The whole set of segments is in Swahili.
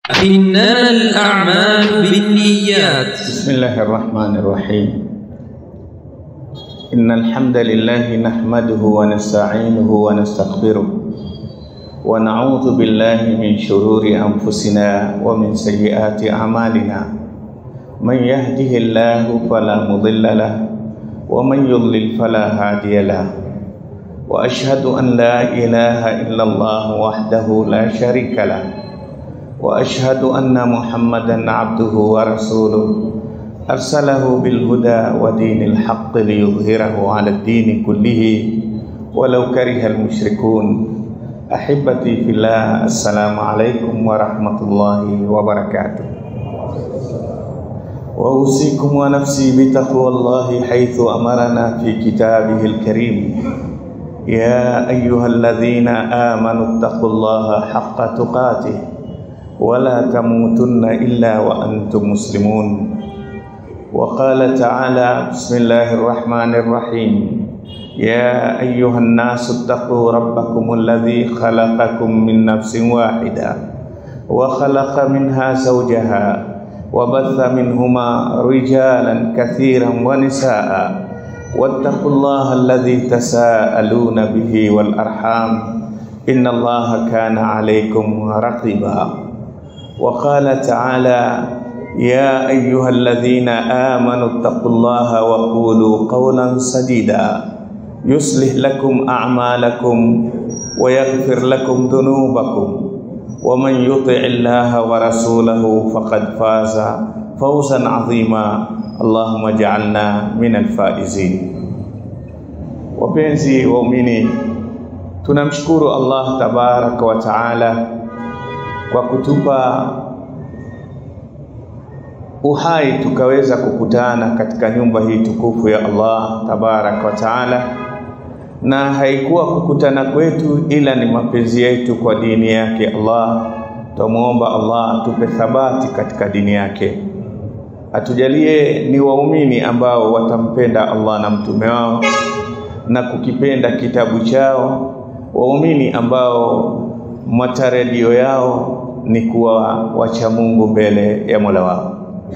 إنما الأعمال بالنيات بسم الله الرحمن الرحيم إن الحمد لله نحمده ونستعينه ونستغفره ونعوذ بالله من شرور أنفسنا ومن سيئات أعمالنا من يهده الله فلا مضل له ومن يضلل فلا هادي له وأشهد أن لا إله إلا الله وحده لا شريك له واشهد ان محمدا عبده ورسوله ارسله بالهدى ودين الحق ليظهره على الدين كله ولو كره المشركون احبتي في الله السلام عليكم ورحمه الله وبركاته واوصيكم ونفسي بتقوى الله حيث امرنا في كتابه الكريم يا ايها الذين امنوا اتقوا الله حق تقاته ولا تموتن إلا وأنتم مسلمون وقال تعالى بسم الله الرحمن الرحيم يا أيها الناس اتقوا ربكم الذي خلقكم من نفس واحدة وخلق منها زوجها وبث منهما رجالا كثيرا ونساء واتقوا الله الذي تساءلون به والأرحام إن الله كان عليكم رقيبا وقال تعالى يا أيها الذين آمنوا اتقوا الله وقولوا قولا سديدا يصلح لكم أعمالكم ويغفر لكم ذنوبكم ومن يطع الله ورسوله فقد فاز فوزا عظيما اللهم اجعلنا من الفائزين wapenzi waumini tunamshukuru Allah tabaraka wa taala kwa kutupa uhai tukaweza kukutana katika nyumba hii tukufu ya Allah tabaraka wa taala, na haikuwa kukutana kwetu ila ni mapenzi yetu kwa dini yake Allah. Tumuomba Allah atupe thabati katika dini yake, atujalie ni waumini ambao watampenda Allah na mtume wao na kukipenda kitabu chao, waumini ambao matarajio yao ni kuwa wacha Mungu mbele ya Mola wao.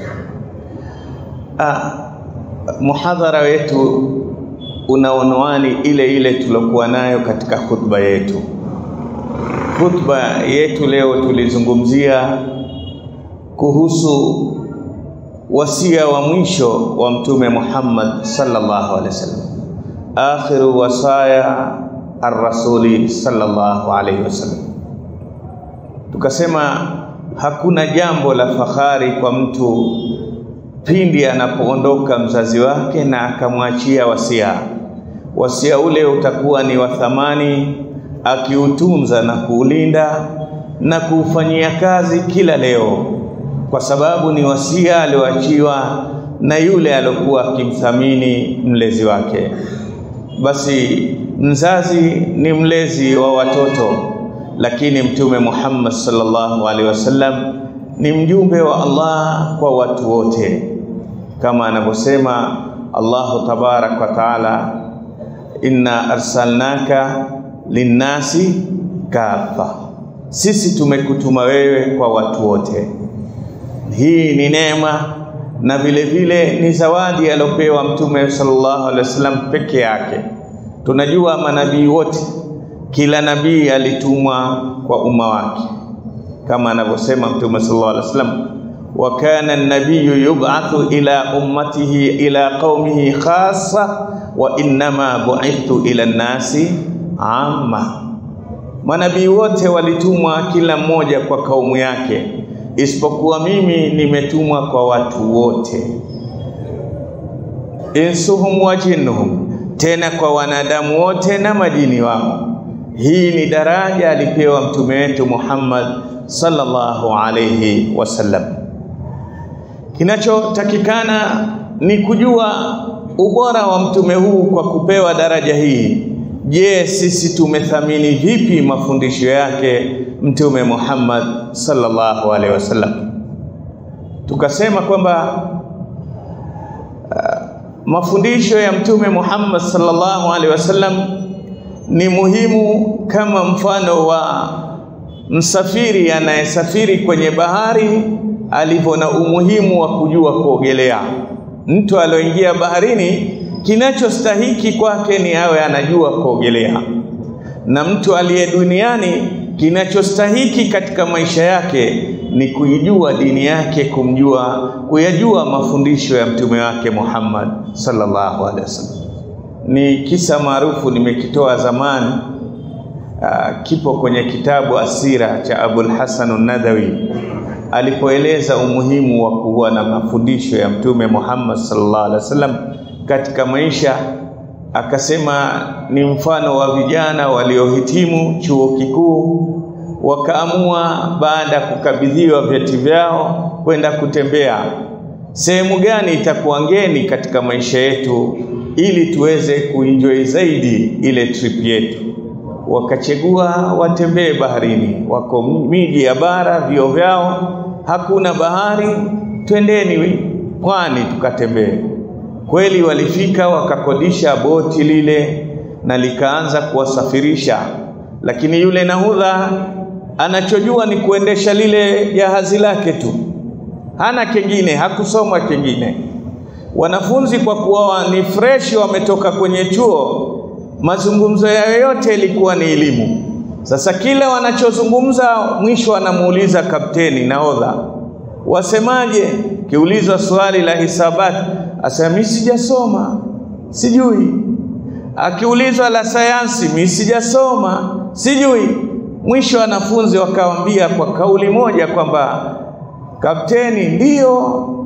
Ah, muhadhara wetu una unwani ile ile tulokuwa nayo katika khutba yetu. Khutba yetu leo tulizungumzia kuhusu wasia wa mwisho wa Mtume Muhammad sallallahu alaihi wasallam, akhiru wasaya ar-rasuli sallallahu alaihi wasallam tukasema hakuna jambo la fahari kwa mtu pindi anapoondoka mzazi wake na akamwachia wasia. Wasia ule utakuwa ni wa thamani, akiutunza na kuulinda na kuufanyia kazi kila leo, kwa sababu ni wasia alioachiwa na yule aliokuwa akimthamini mlezi wake. Basi mzazi ni mlezi wa watoto lakini Mtume Muhammad sallallahu alaihi wasallam ni mjumbe wa Allah kwa watu wote, kama anavyosema Allahu tabarak wa taala, inna arsalnaka linnasi kafa, sisi tumekutuma wewe kwa watu wote. Hii ni neema na vile vile ni zawadi aliyopewa Mtume sallallahu alaihi wasallam peke yake. Tunajua manabii wote kila nabii alitumwa kwa umma wake, kama anavyosema Mtume sallallahu alaihi wasallam, wa kana an-nabiyyu yub'athu ila ummatihi ila qaumihi khassa wa innama bu'ithtu ila an-nasi amma. Manabii wote walitumwa kila mmoja kwa kaumu yake, isipokuwa mimi nimetumwa kwa watu wote, insuhum wa jinnuhum, tena kwa wanadamu wote na majini wao. Hii ni daraja alipewa mtume wetu Muhammad sallallahu alayhi wasallam. Kinachotakikana ni kujua ubora wa mtume huu kwa kupewa daraja hii. Je, sisi tumethamini vipi mafundisho yake mtume Muhammad sallallahu alaihi wasallam? Tukasema kwamba uh, mafundisho ya mtume Muhammad sallallahu alaihi wasallam ni muhimu kama mfano wa msafiri anayesafiri kwenye bahari alivyo na umuhimu wa kujua kuogelea. Mtu alioingia baharini, kinachostahiki kwake ni awe anajua kuogelea, na mtu aliye duniani, kinachostahiki katika maisha yake ni kuijua dini yake, kumjua, kuyajua mafundisho ya mtume wake Muhammad sallallahu alaihi wasallam. Ni kisa maarufu nimekitoa zamani. Uh, kipo kwenye kitabu Asira cha Abul Hasan an-Nadawi alipoeleza umuhimu wa kuwa na mafundisho ya Mtume Muhammad sallallahu alaihi wasallam katika maisha, akasema ni mfano wa vijana waliohitimu chuo kikuu wakaamua baada ya kukabidhiwa vyeti vyao kwenda kutembea sehemu gani itakuwa ngeni katika maisha yetu ili tuweze kuenjoy zaidi ile trip yetu wakachagua watembee baharini. Wako miji ya bara, vio vyao hakuna bahari, twendeni pwani tukatembee. Kweli walifika wakakodisha boti lile na likaanza kuwasafirisha, lakini yule nahudha anachojua ni kuendesha lile jahazi lake tu, hana kingine, hakusoma kingine. Wanafunzi kwa kuwa ni fresh, wametoka kwenye chuo mazungumzo yao yote ilikuwa ni elimu. Sasa kila wanachozungumza mwisho anamuuliza kapteni nahodha, wasemaje? Kiulizwa swali la hisabati asema mimi sijasoma, sijui. Akiulizwa la sayansi, mimi sijasoma, sijui. Mwisho wanafunzi wakawambia kwa kauli moja kwamba kapteni, ndiyo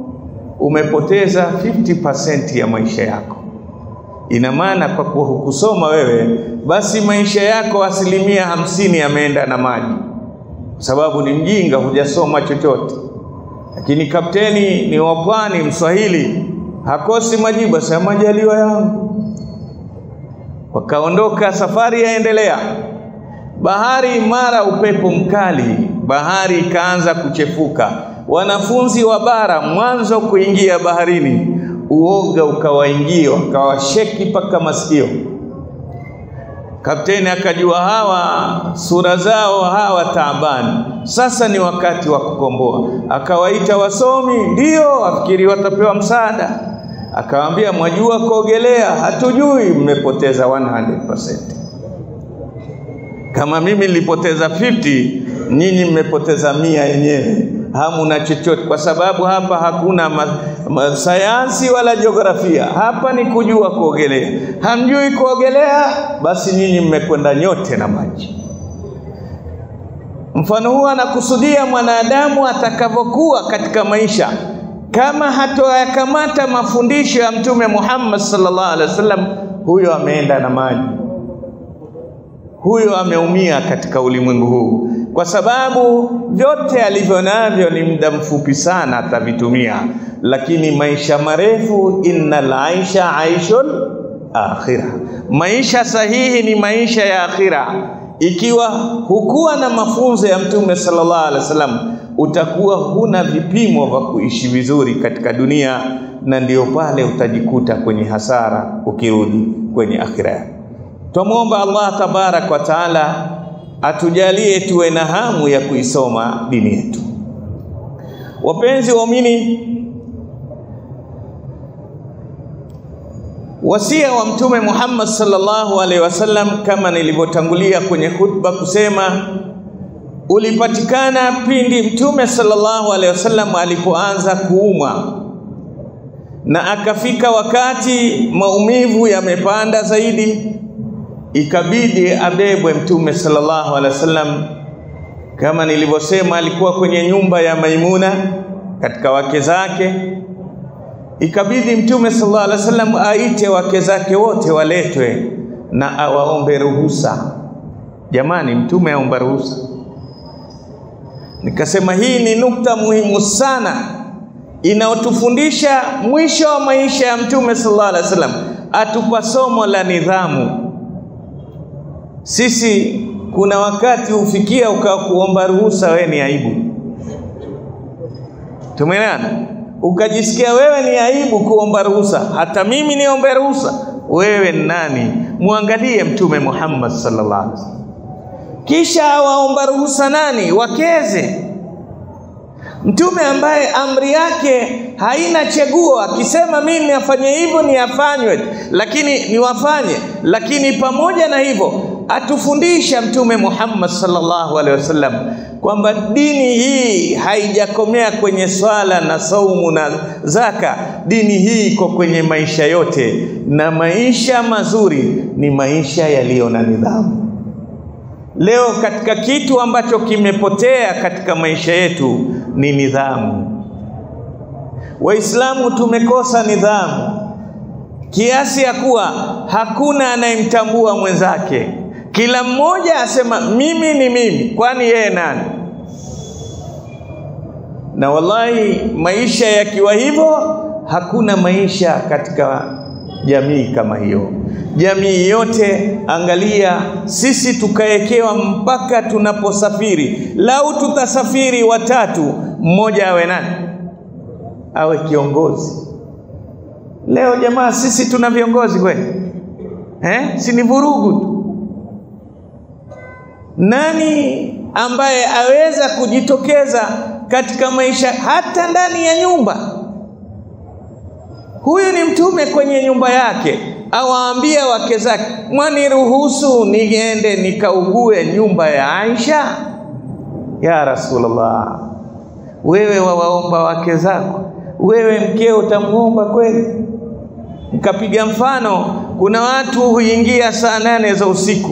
umepoteza 50% ya maisha yako. Ina maana kwa kuwa hukusoma wewe, basi maisha yako asilimia hamsini yameenda na maji, kwa sababu ni mjinga, hujasoma chochote. Lakini kapteni ni wa pwani, Mswahili, hakosi majibu, asema majaliwa yangu. Wakaondoka, safari yaendelea. Bahari mara upepo mkali, bahari ikaanza kuchefuka. Wanafunzi wa bara mwanzo kuingia baharini uoga ukawaingia, wakawasheki mpaka masikio. Kapteni akajua hawa sura zao hawa taabani, sasa ni wakati wa kukomboa. Akawaita wasomi, ndio afikiri watapewa msaada. Akawaambia, mwajua kuogelea? Hatujui. Mmepoteza 100%. Kama mimi nilipoteza 50, nyinyi mmepoteza mia yenyewe hamuna chochote, kwa sababu hapa hakuna ma, ma, sayansi wala jiografia. Hapa ni kujua kuogelea. Hamjui kuogelea, basi nyinyi mmekwenda nyote na maji. Mfano huu anakusudia mwanadamu atakavyokuwa katika maisha, kama hatoyakamata mafundisho ya Mtume Muhammad sallallahu alaihi wasallam, huyo ameenda na maji, huyo ameumia katika ulimwengu huu kwa sababu vyote alivyo navyo ni muda mfupi sana atavitumia, lakini maisha marefu, innal aisha aishul akhira, maisha sahihi ni maisha ya akhira. Ikiwa hukuwa na mafunzo ya Mtume sallallahu alaihi wasallam, utakuwa huna vipimo vya kuishi vizuri katika dunia, na ndio pale utajikuta kwenye hasara ukirudi kwenye akhira. Twamwomba Allah tabarak wa taala atujalie tuwe na hamu ya kuisoma dini yetu. Wapenzi waumini, wasia wa Mtume Muhammad sallallahu alaihi wasallam kama nilivyotangulia kwenye khutba kusema ulipatikana pindi Mtume sallallahu alaihi wasallam alipoanza kuumwa na akafika wakati maumivu yamepanda zaidi ikabidi abebwe Mtume sallallahu alaihi wasallam. Kama nilivyosema, alikuwa kwenye nyumba ya Maimuna katika wake zake. Ikabidi Mtume sallallahu alaihi wasallam aite wake zake wote waletwe na awaombe ruhusa. Jamani, Mtume aomba ruhusa. Nikasema hii ni nukta muhimu sana inayotufundisha mwisho wa maisha ya Mtume sallallahu alaihi wasallam, atupa somo la nidhamu. Sisi kuna wakati hufikia ukawa kuomba ruhusa wewe ni aibu. Tumeelewana? Ukajisikia wewe ni aibu kuomba ruhusa, hata mimi niombe ruhusa. Wewe ni nani? Muangalie Mtume Muhammad sallallahu alaihi wasallam. kisha awaomba ruhusa nani? Wakeze. Mtume ambaye amri yake haina cheguo, akisema mimi afanye hivyo ni afanywe, lakini niwafanye. Lakini pamoja na hivyo atufundisha Mtume Muhammad sallallahu alaihi wasallam kwamba dini hii haijakomea kwenye swala na saumu na zaka. Dini hii iko kwenye maisha yote, na maisha mazuri ni maisha yaliyo na nidhamu. Leo katika kitu ambacho kimepotea katika maisha yetu ni nidhamu. Waislamu tumekosa nidhamu kiasi ya kuwa hakuna anayemtambua mwenzake. Kila mmoja asema mimi ni mimi, kwani yeye nani? Na wallahi, maisha yakiwa hivyo, hakuna maisha katika jamii kama hiyo. Jamii yote, angalia, sisi tukawekewa mpaka tunaposafiri, lau tutasafiri watatu, mmoja awe nani? Awe kiongozi. Leo jamaa, sisi tuna viongozi kweli eh? Si ni vurugu tu. Nani ambaye aweza kujitokeza katika maisha hata ndani ya nyumba? Huyu ni mtume kwenye nyumba yake, awaambia wake zake, mwaniruhusu niende nikaugue nyumba ya Aisha? Ya Rasulullah, wewe wawaomba wake zako, wewe mkeo utamwomba kweli? Nikapiga mfano, kuna watu huingia saa nane za usiku,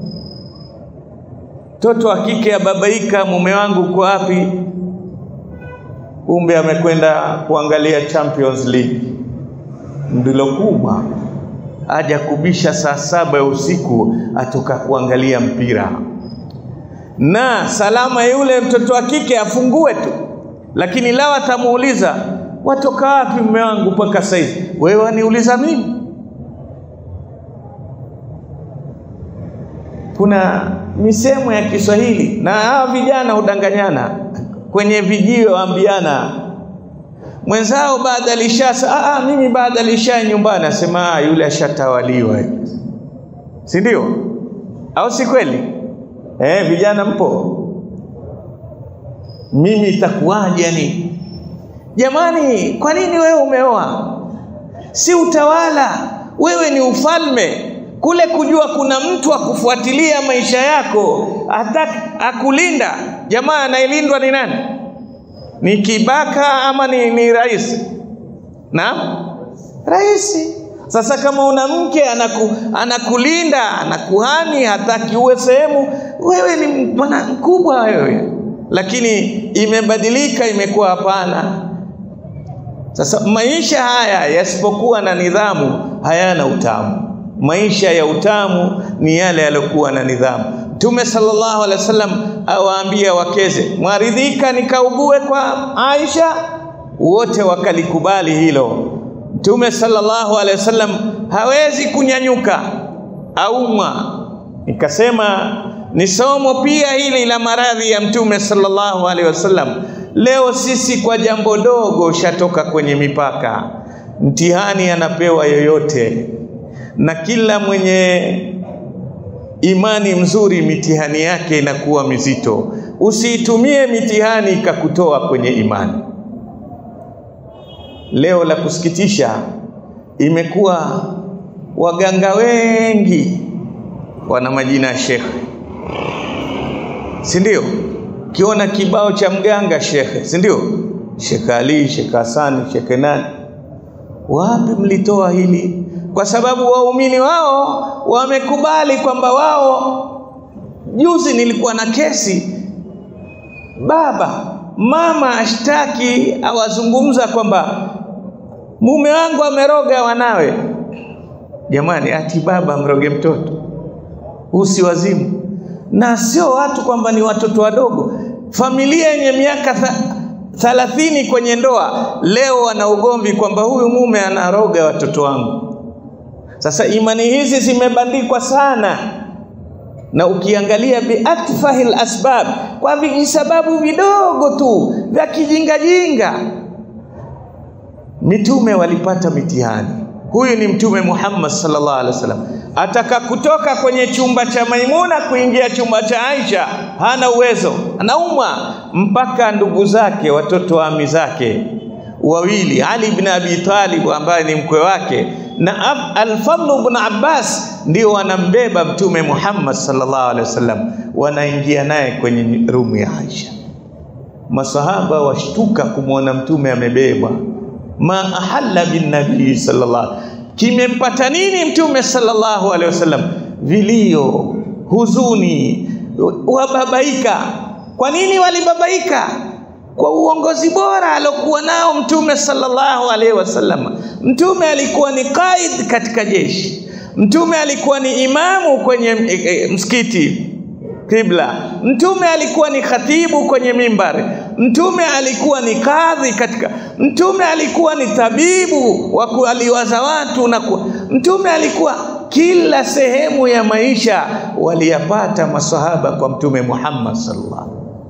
mtoto wa kike ababaika, mume wangu uko wapi? Kumbe amekwenda kuangalia Champions League ndilo kubwa, aja kubisha saa saba ya usiku, atoka kuangalia mpira, na salama yule mtoto wa kike afungue tu, lakini lao atamuuliza watoka wapi mume wangu mpaka saizi? Wewe waniuliza mimi? Kuna misemo ya Kiswahili na hawa vijana hudanganyana kwenye vijio, waambiana mwenzao baada alishasa, ah, mimi baada alisha nyumbani, asema ah, yule ashatawaliwa, si ndio? Au si kweli? Eh, vijana mpo, mimi itakuwaje? Yani jamani, kwa nini wewe umeoa? Si utawala, wewe ni ufalme kule kujua kuna mtu akufuatilia maisha yako hata akulinda. Jamaa anayelindwa ni nani? Ni kibaka ama ni, ni rais? Naam, rais. Sasa kama una mke anaku, anakulinda anakuhani, hataki uwe sehemu, wewe ni bwana mkubwa wewe, lakini imebadilika, imekuwa hapana. Sasa maisha haya yasipokuwa na nidhamu hayana utamu. Maisha ya utamu ni yale yaliyokuwa na nidhamu. Mtume sallallahu alaihi wasallam awaambia wakeze, mwaridhika nikaugue kwa Aisha? Wote wakalikubali hilo. Mtume sallallahu alaihi wasallam hawezi kunyanyuka aumwa. Nikasema ni somo pia hili la maradhi ya Mtume sallallahu alaihi wasallam. Leo sisi kwa jambo dogo ushatoka kwenye mipaka, mtihani anapewa yoyote na kila mwenye imani mzuri mitihani yake inakuwa mizito. Usiitumie mitihani ikakutoa kwenye imani. Leo la kusikitisha, imekuwa waganga wengi wana majina ya shekhe, si ndio? Kiona kibao cha mganga shekhe, si ndio? Shekhe Ali, Shekhe Hasani, Shekhe nani? Wapi mlitoa hili? kwa sababu waumini wao wamekubali kwamba wao. Juzi nilikuwa na kesi, baba mama ashtaki, awazungumza kwamba mume wangu ameroga wanawe. Jamani, ati baba mroge mtoto? Huu si wazimu? Na sio watu kwamba ni watoto wadogo, familia yenye miaka tha thalathini kwenye ndoa, leo wana ugomvi kwamba huyu mume anaroga watoto wangu. Sasa imani hizi zimebandikwa sana, na ukiangalia biatfahil asbab, kwa vijisababu vidogo tu vya kijingajinga. Mitume walipata mitihani, huyu ni Mtume Muhammad sallallahu alaihi wasallam. Ataka kutoka kwenye chumba cha Maimuna kuingia chumba cha Aisha, hana uwezo, anaumwa mpaka ndugu zake, watoto wa ami zake wawili, Ali ibn Abi Talib ambaye ni mkwe wake na Al-Fadl ibn Abbas ndio wanambeba Mtume Muhammad sallallahu alaihi wasallam, wanaingia naye kwenye rumu ya Aisha. Masahaba washtuka kumwona Mtume amebebwa ma ahalla bin nabii sallallahu kimempata nini mtume sallallahu alaihi wasallam vilio huzuni wababaika kwa nini walibabaika kwa uongozi bora alokuwa nao mtume sallallahu alaihi wasallam mtume alikuwa ni qaid katika jeshi mtume alikuwa ni imamu kwenye e, e, msikiti kibla mtume alikuwa ni khatibu kwenye mimbari mtume alikuwa ni kadhi katika mtume alikuwa ni tabibu wa kualiwaza watu na ku, mtume alikuwa kila sehemu ya maisha waliyapata masahaba kwa mtume Muhammad sallallahu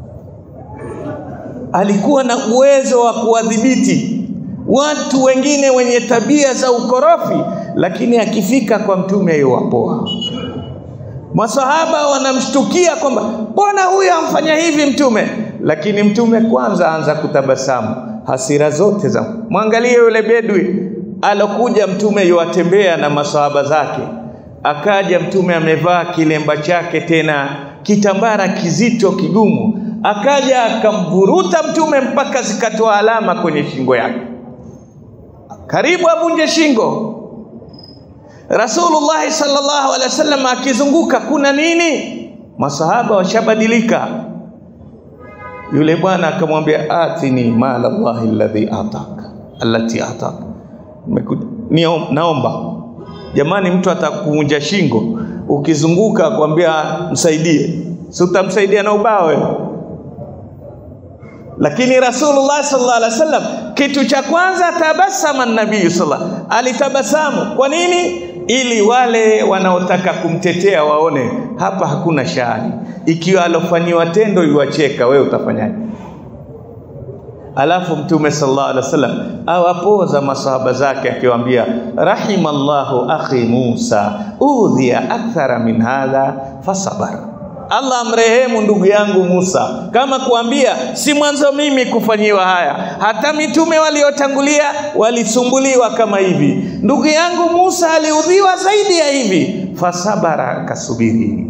alikuwa na uwezo wa kuwadhibiti watu wengine wenye tabia za ukorofi lakini akifika kwa mtume yuwapoa masahaba wanamshtukia kwamba mbona huyu amfanya hivi mtume lakini mtume kwanza anza kutabasamu hasira zote za mwangalie yule bedwi alokuja mtume yuwatembea na masahaba zake akaja mtume amevaa kilemba chake tena kitambara kizito kigumu akaja akamvuruta mtume mpaka zikatoa alama kwenye shingo yake karibu avunje shingo Rasulullah sallallahu alaihi wasallam akizunguka kuna nini? Masahaba washabadilika. Yule bwana akamwambia atini mala Allah alladhi ataka allati ataka. Naomba jamani, mtu atakuvunja shingo ukizunguka akwambia msaidie, si utamsaidia na ubao wewe? Lakini Rasulullah sallallahu alaihi wasallam kitu cha kwanza tabasama nabii sallallahu alitabasamu. Kwa nini? Ili wale wanaotaka kumtetea waone hapa hakuna shari. Ikiwa alofanyiwa tendo iwacheka, wewe utafanyaje? Alafu Mtume sallallahu alaihi wasallam awapoza masahaba zake akiwaambia, rahimallahu akhi Musa udhiya akthara min hadha fasabara Allah amrehemu ndugu yangu Musa, kama kuambia si mwanzo mimi kufanyiwa haya, hata mitume waliotangulia walisumbuliwa kama hivi. Ndugu yangu Musa aliudhiwa zaidi ya hivi, fasabara, akasubiri.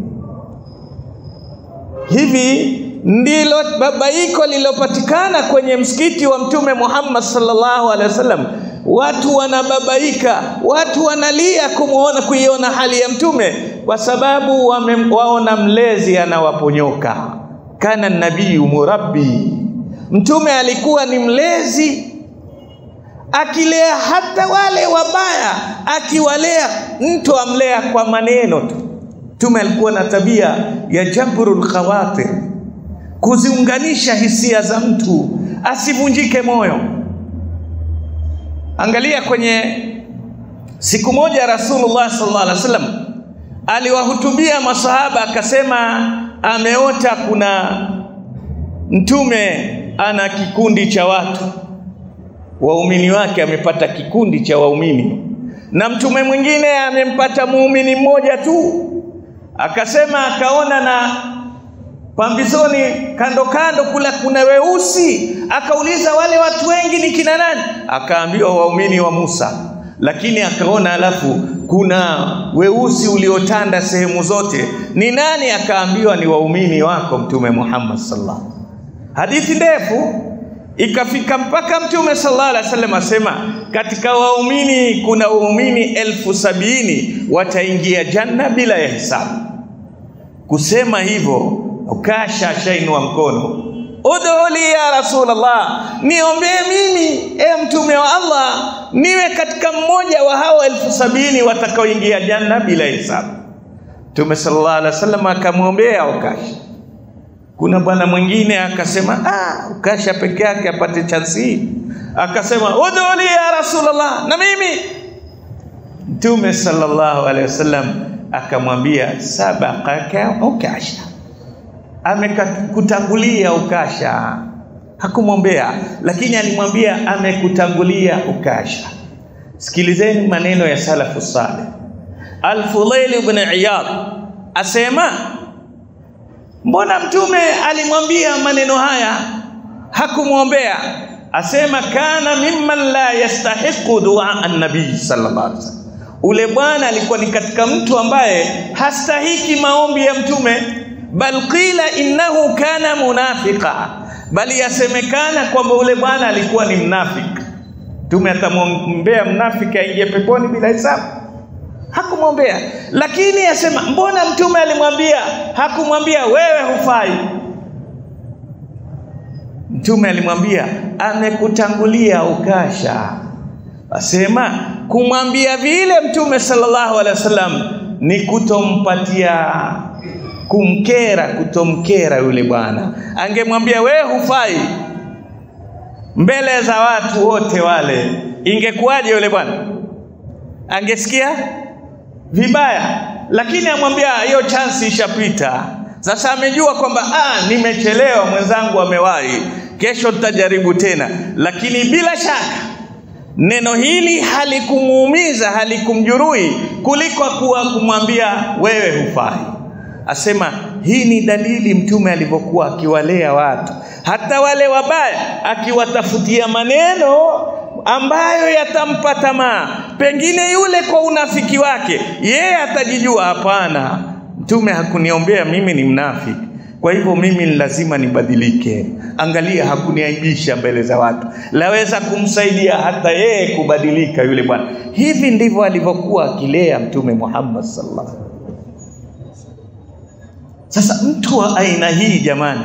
Hivi ndilo babaiko lilopatikana kwenye msikiti wa Mtume Muhammad sallallahu alaihi wasallam. Watu wanababaika, watu wanalia kumuona, kuiona hali ya Mtume kwa sababu wamewaona mlezi anawaponyoka. Kana nabiyu murabbi, Mtume alikuwa ni mlezi akilea hata wale wabaya, akiwalea mtu amlea kwa maneno tu. Mtume alikuwa na tabia ya jabrul khawatir, kuziunganisha hisia za mtu asivunjike moyo. Angalia kwenye siku moja Rasulullah sallallahu alaihi wasallam aliwahutubia masahaba akasema, ameota kuna mtume ana kikundi cha watu waumini wake, amepata kikundi cha waumini, na mtume mwingine amempata muumini mmoja tu. Akasema akaona na pambizoni kando kando kula kuna weusi, akauliza wale watu wengi ni kina nani? Akaambiwa waumini wa Musa, lakini akaona alafu kuna weusi uliotanda sehemu zote, ni nani? Akaambiwa ni waumini wako Mtume Muhammad sallallahu Hadithi ndefu ikafika mpaka Mtume sallallahu alaihi wasallam asema, katika waumini kuna waumini elfu sabini wataingia janna bila ya hisabu. Kusema hivyo ukasha shainua mkono, udhuli ya Rasulullah, niombee mimi e mtume wa Allah niwe katika mmoja wa hao elfu sabini watakaoingia janna bila hisabu. Mtume sallallahu alaihi wasallam akamwombea Ukasha. Kuna bwana mwingine akasema, ah, Ukasha peke yake apate chansi hii, akasema udhuli ya Rasulullah, na mimi. Mtume sallallahu alaihi wasallam akamwambia, sabaqaka Ukasha amekutangulia Ukasha. Hakumwombea, lakini alimwambia amekutangulia Ukasha. Sikilizeni maneno ya salafu saleh. Al-Fudail ibn Iyad asema, mbona mtume alimwambia maneno haya hakumwombea? Asema kana mimman la yastahiqu dua an-nabii sallallahu alaihi wasallam, ule bwana alikuwa ni katika mtu ambaye hastahiki maombi ya mtume, bal qila innahu kana munafiqa, bali yasemekana kwamba ule bwana alikuwa ni mnafiki. Mtume atamwombea mnafiki aingie peponi bila hisabu? Hakumwombea. Lakini asema mbona mtume alimwambia, hakumwambia wewe hufai? Mtume alimwambia amekutangulia ukasha. Asema kumwambia vile Mtume sallallahu alaihi wasallam ni kutompatia kumkera, kutomkera yule bwana. Angemwambia wewe hufai mbele za watu wote wale, ingekuwaje yule bwana? Angesikia vibaya, lakini amwambia hiyo chansi ishapita. Sasa amejua kwamba ah, nimechelewa, mwenzangu amewahi, kesho tutajaribu tena. Lakini bila shaka neno hili halikumuumiza, halikumjeruhi kuliko kuwa kumwambia wewe hufai. Asema hii ni dalili mtume alivyokuwa akiwalea watu, hata wale wabaya, akiwatafutia maneno ambayo yatampa tamaa. Pengine yule kwa unafiki wake yeye atajijua, hapana, mtume hakuniombea mimi ni mnafiki, kwa hivyo mimi ni lazima nibadilike. Angalia, hakuniaibisha mbele za watu, laweza kumsaidia hata yeye kubadilika yule bwana. Hivi ndivyo alivyokuwa akilea Mtume Muhammad sallallahu alaihi wasallam. Sasa mtu wa aina hii jamani,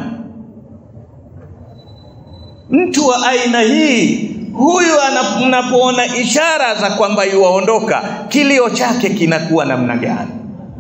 mtu wa aina hii huyu mnapoona ishara za kwamba yuwaondoka, kilio chake kinakuwa namna gani?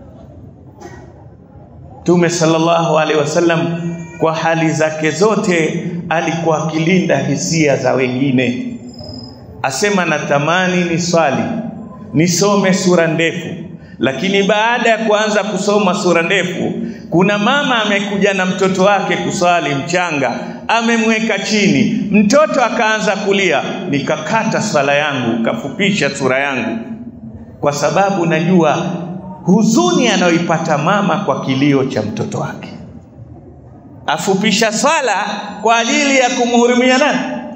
Mtume sallallahu alaihi wasallam kwa hali zake zote alikuwa akilinda hisia za wengine. Asema natamani ni swali nisome sura ndefu, lakini baada ya kuanza kusoma sura ndefu, kuna mama amekuja na mtoto wake kuswali mchanga, amemweka chini, mtoto akaanza kulia, nikakata swala yangu, kafupisha sura yangu, kwa sababu najua huzuni anayoipata mama kwa kilio cha mtoto wake. Afupisha swala kwa ajili ya kumhurumia nani?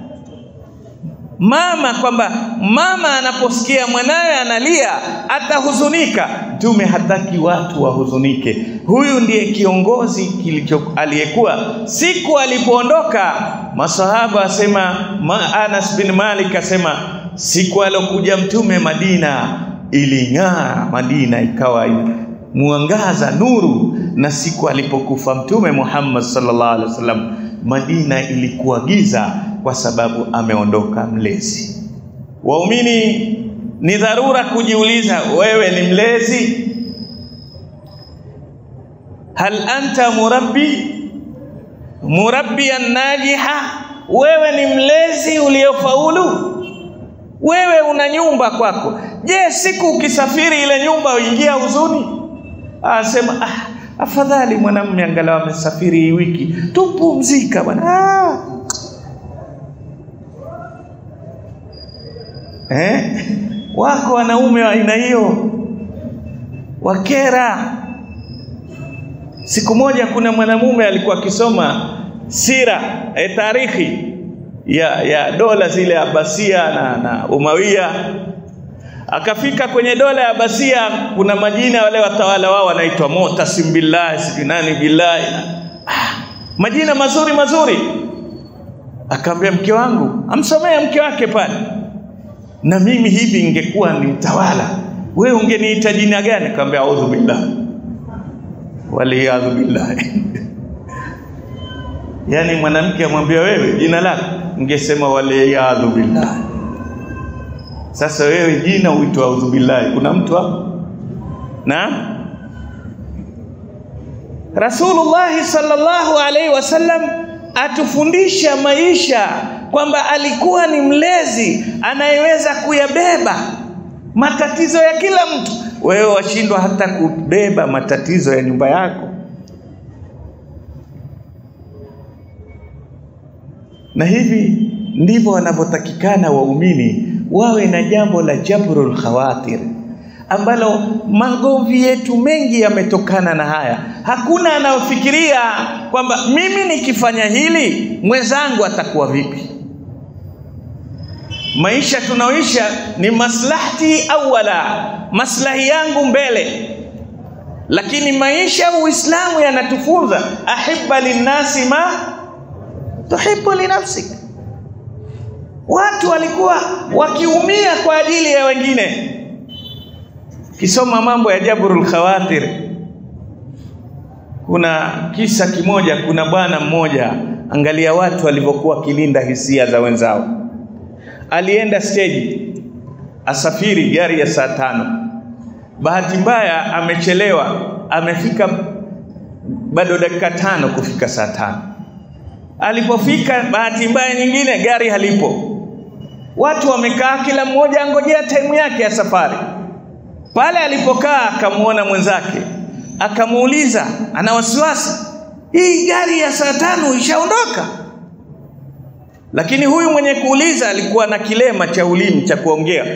Mama, kwamba mama anaposikia mwanawe analia atahuzunika. Mtume hataki watu wahuzunike. Huyu ndiye kiongozi kilicho aliyekuwa siku alipoondoka, masahaba asema ma, Anas bin Malik asema siku alokuja mtume Madina iling'aa Madina ikawa mwangaza nuru, na siku alipokufa Mtume Muhammad sallallahu alaihi wasallam Madina ilikuwa giza, kwa sababu ameondoka mlezi. Waumini, ni dharura kujiuliza, wewe ni mlezi? Hal anta murabbi murabbiyan najiha, wewe ni mlezi uliofaulu? Wewe una nyumba kwako. Je, siku ukisafiri ile nyumba uingia huzuni? Asema ah, afadhali mwanamume angalau amesafiri hii wiki, tupumzika bwana. Ah. Eh? Wako wanaume wa aina hiyo wakera. Siku moja kuna mwanamume alikuwa akisoma sira e, tarikhi ya, ya dola zile Abasia na, na Umawiya. Akafika kwenye dola ya Abasia, kuna majina wale watawala wao wanaitwa Mu'tasim billahi sijui nani billahi, ah, majina mazuri mazuri. Akamwambia mke wangu, amsomea mke wake pale, na mimi hivi ingekuwa ni tawala, wewe ungeniita jina gani? Akamwambia audhu billahi waliyadhu billahi Yaani mwanamke amwambia wewe jina lako, ungesema waliyadhu billahi. Sasa wewe jina uitwa audhu billahi, kuna mtu hapo? Na Rasulullah sallallahu alaihi wasallam atufundisha maisha kwamba alikuwa ni mlezi anayeweza kuyabeba matatizo ya kila mtu. Wewe washindwa hata kubeba matatizo ya nyumba yako. Na hivi ndivyo wanavyotakikana waumini wawe na jambo la jabrul khawatir ambalo magomvi yetu mengi yametokana na haya. Hakuna anayofikiria kwamba mimi nikifanya hili mwenzangu atakuwa vipi. Maisha tunaoisha ni maslahati awala, maslahi yangu mbele, lakini maisha ya Uislamu yanatufunza ahibba linnasi ma tuhibbu linafsik. Watu walikuwa wakiumia kwa ajili ya wengine. Kisoma mambo ya Jabrul Khawatir, kuna kisa kimoja. Kuna bwana mmoja, angalia watu walivyokuwa wakilinda hisia za wenzao. Alienda stage asafiri gari ya saa tano, bahati mbaya amechelewa, amefika bado dakika tano kufika saa tano. Alipofika bahati mbaya nyingine, gari halipo, watu wamekaa, kila mmoja angojea taimu yake ya safari. Pale alipokaa akamwona mwenzake, akamuuliza, ana wasiwasi, hii gari ya saa tano ishaondoka. Lakini huyu mwenye kuuliza alikuwa na kilema cha ulimi cha kuongea.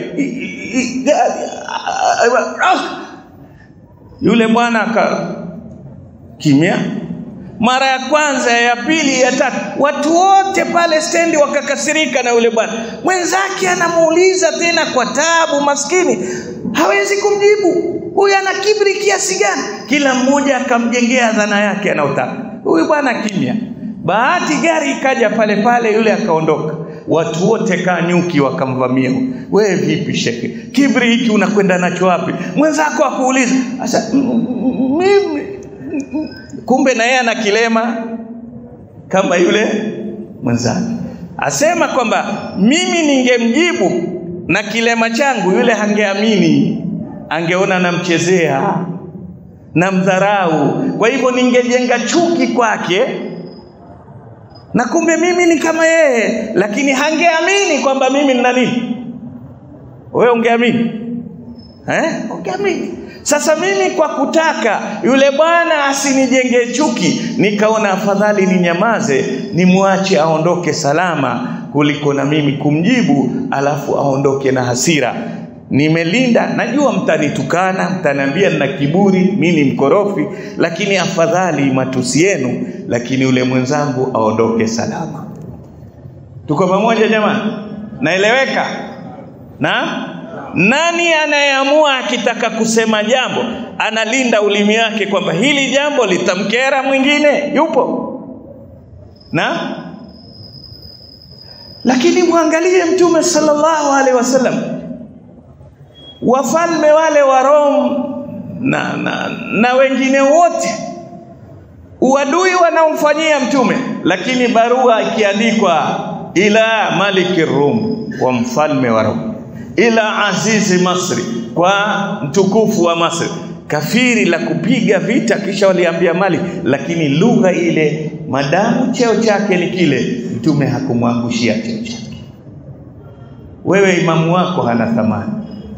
Yule bwana aka kimya. Mara ya kwanza, ya pili, ya tatu, watu wote pale stendi wakakasirika na yule bwana. Mwenzake anamuuliza tena kwa taabu, maskini hawezi kumjibu. Huyu ana kibri kiasi gani? Kila mmoja akamjengea dhana yake anayotaka. Huyu bwana kimya. Bahati gari ikaja pale pale, yule akaondoka. Watu wote kaa nyuki wakamvamia. Wewe vipi shekhe, kibri hiki unakwenda nacho wapi? Mwenzako akuuliza sasa, mimi kumbe na yeye ana kilema kama yule mwenzake. Asema kwamba mimi ningemjibu na kilema changu, yule hangeamini, angeona namchezea, namdharau. Kwa hivyo ningejenga chuki kwake na kumbe mimi ni kama yeye, lakini hangeamini kwamba mimi nina nini. Wewe ungeamini eh? Ungeamini. Sasa mimi kwa kutaka yule bwana asinijengee chuki, nikaona afadhali ninyamaze, nimwache aondoke salama, kuliko na mimi kumjibu alafu aondoke na hasira. Nimelinda, najua mtanitukana, mtaniambia nina kiburi, mimi ni mkorofi, lakini afadhali matusi yenu, lakini yule mwenzangu aondoke salama. Tuko pamoja jamani? Naeleweka? Na nani anayeamua akitaka kusema jambo analinda ulimi wake kwamba hili jambo litamkera mwingine? Yupo? Na lakini mwangalie Mtume sallallahu alaihi wasallam wafalme wale wa Rome na, na, na wengine wote uadui wanaomfanyia mtume, lakini barua ikiandikwa ila maliki Rum, wa mfalme wa Rome, ila azizi Masri, kwa mtukufu wa Masri, kafiri la kupiga vita, kisha waliambia Malik, lakini lugha ile, madamu cheo chake ni kile, mtume hakumwangushia cheo chake. Wewe imamu wako hana thamani.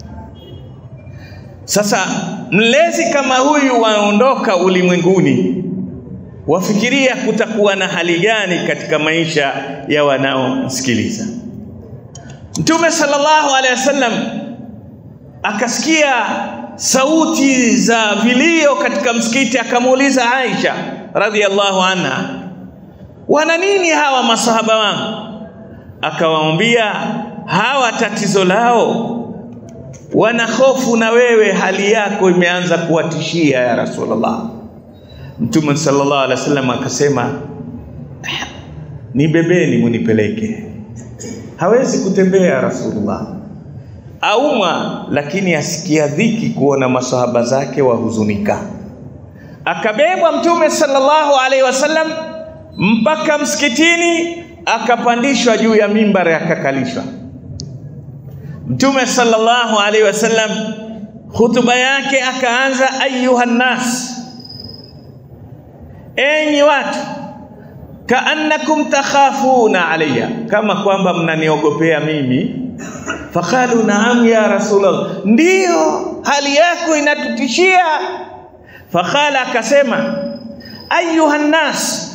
Sasa mlezi kama huyu waondoka ulimwenguni, wafikiria kutakuwa na hali gani katika maisha ya wanaomsikiliza. Mtume sallallahu alaihi wasallam akasikia sauti za vilio katika msikiti, akamuuliza Aisha radhiallahu anha, wana nini hawa masahaba wangu? Akawaambia hawa tatizo lao wana hofu na wewe, hali yako imeanza kuwatishia ya Rasulullah. Mtume sallallahu alaihi wasallam akasema, nibebeni munipeleke. Hawezi kutembea Rasulullah, aumwa, lakini asikia dhiki kuona masahaba zake wahuzunika. Akabebwa Mtume sallallahu alaihi wasallam mpaka msikitini, akapandishwa juu ya mimbari, akakalishwa Mtume sallallahu alaihi wasallam hutuba yake akaanza, ayuha nnas, enyi watu, kaannakum takhafuna alayya, kama kwamba mnaniogopea mimi. Faqalu naam ya Rasulullah, ndiyo hali yako inatutishia. Faqala, akasema ayuha nnas,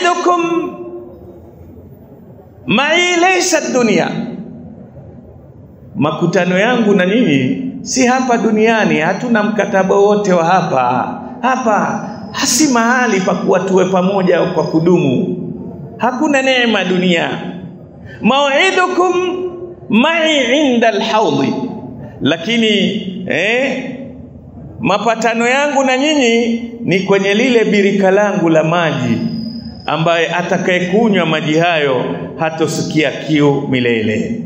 maw'idukum ma'i laysa dunya makutano yangu na nyinyi si hapa duniani, hatuna mkataba wote wa hapa hapa, hasi mahali pa kuwa tuwe pamoja kwa kudumu. Hakuna neema dunia. Mau'idukum mai inda alhaudhi, lakini eh, mapatano yangu na nyinyi ni kwenye lile birika langu la maji, ambaye atakayekunywa maji hayo hatosikia kiu milele.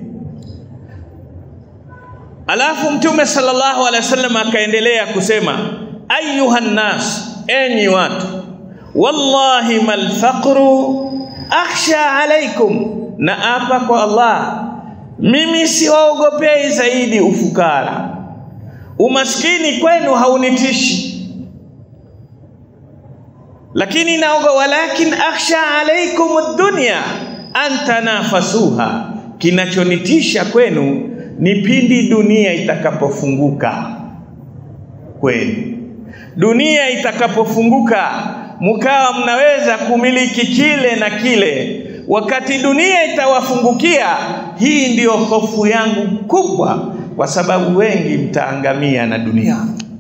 Alafu Mtume sallallahu alaihi wasallam akaendelea kusema, ayuha nnas, enyi watu, wallahi mal faqru akhsha alaikum, na apa kwa Allah, mimi siwaogopei zaidi ufukara, umaskini kwenu haunitishi, lakini naoga, walakin akhsha alaikum dunya an tanafasuha, kinachonitisha kwenu ni pindi dunia itakapofunguka kwenu. Dunia itakapofunguka, mkawa mnaweza kumiliki kile na kile. Wakati dunia itawafungukia, hii ndiyo hofu yangu kubwa, kwa sababu wengi mtaangamia na dunia.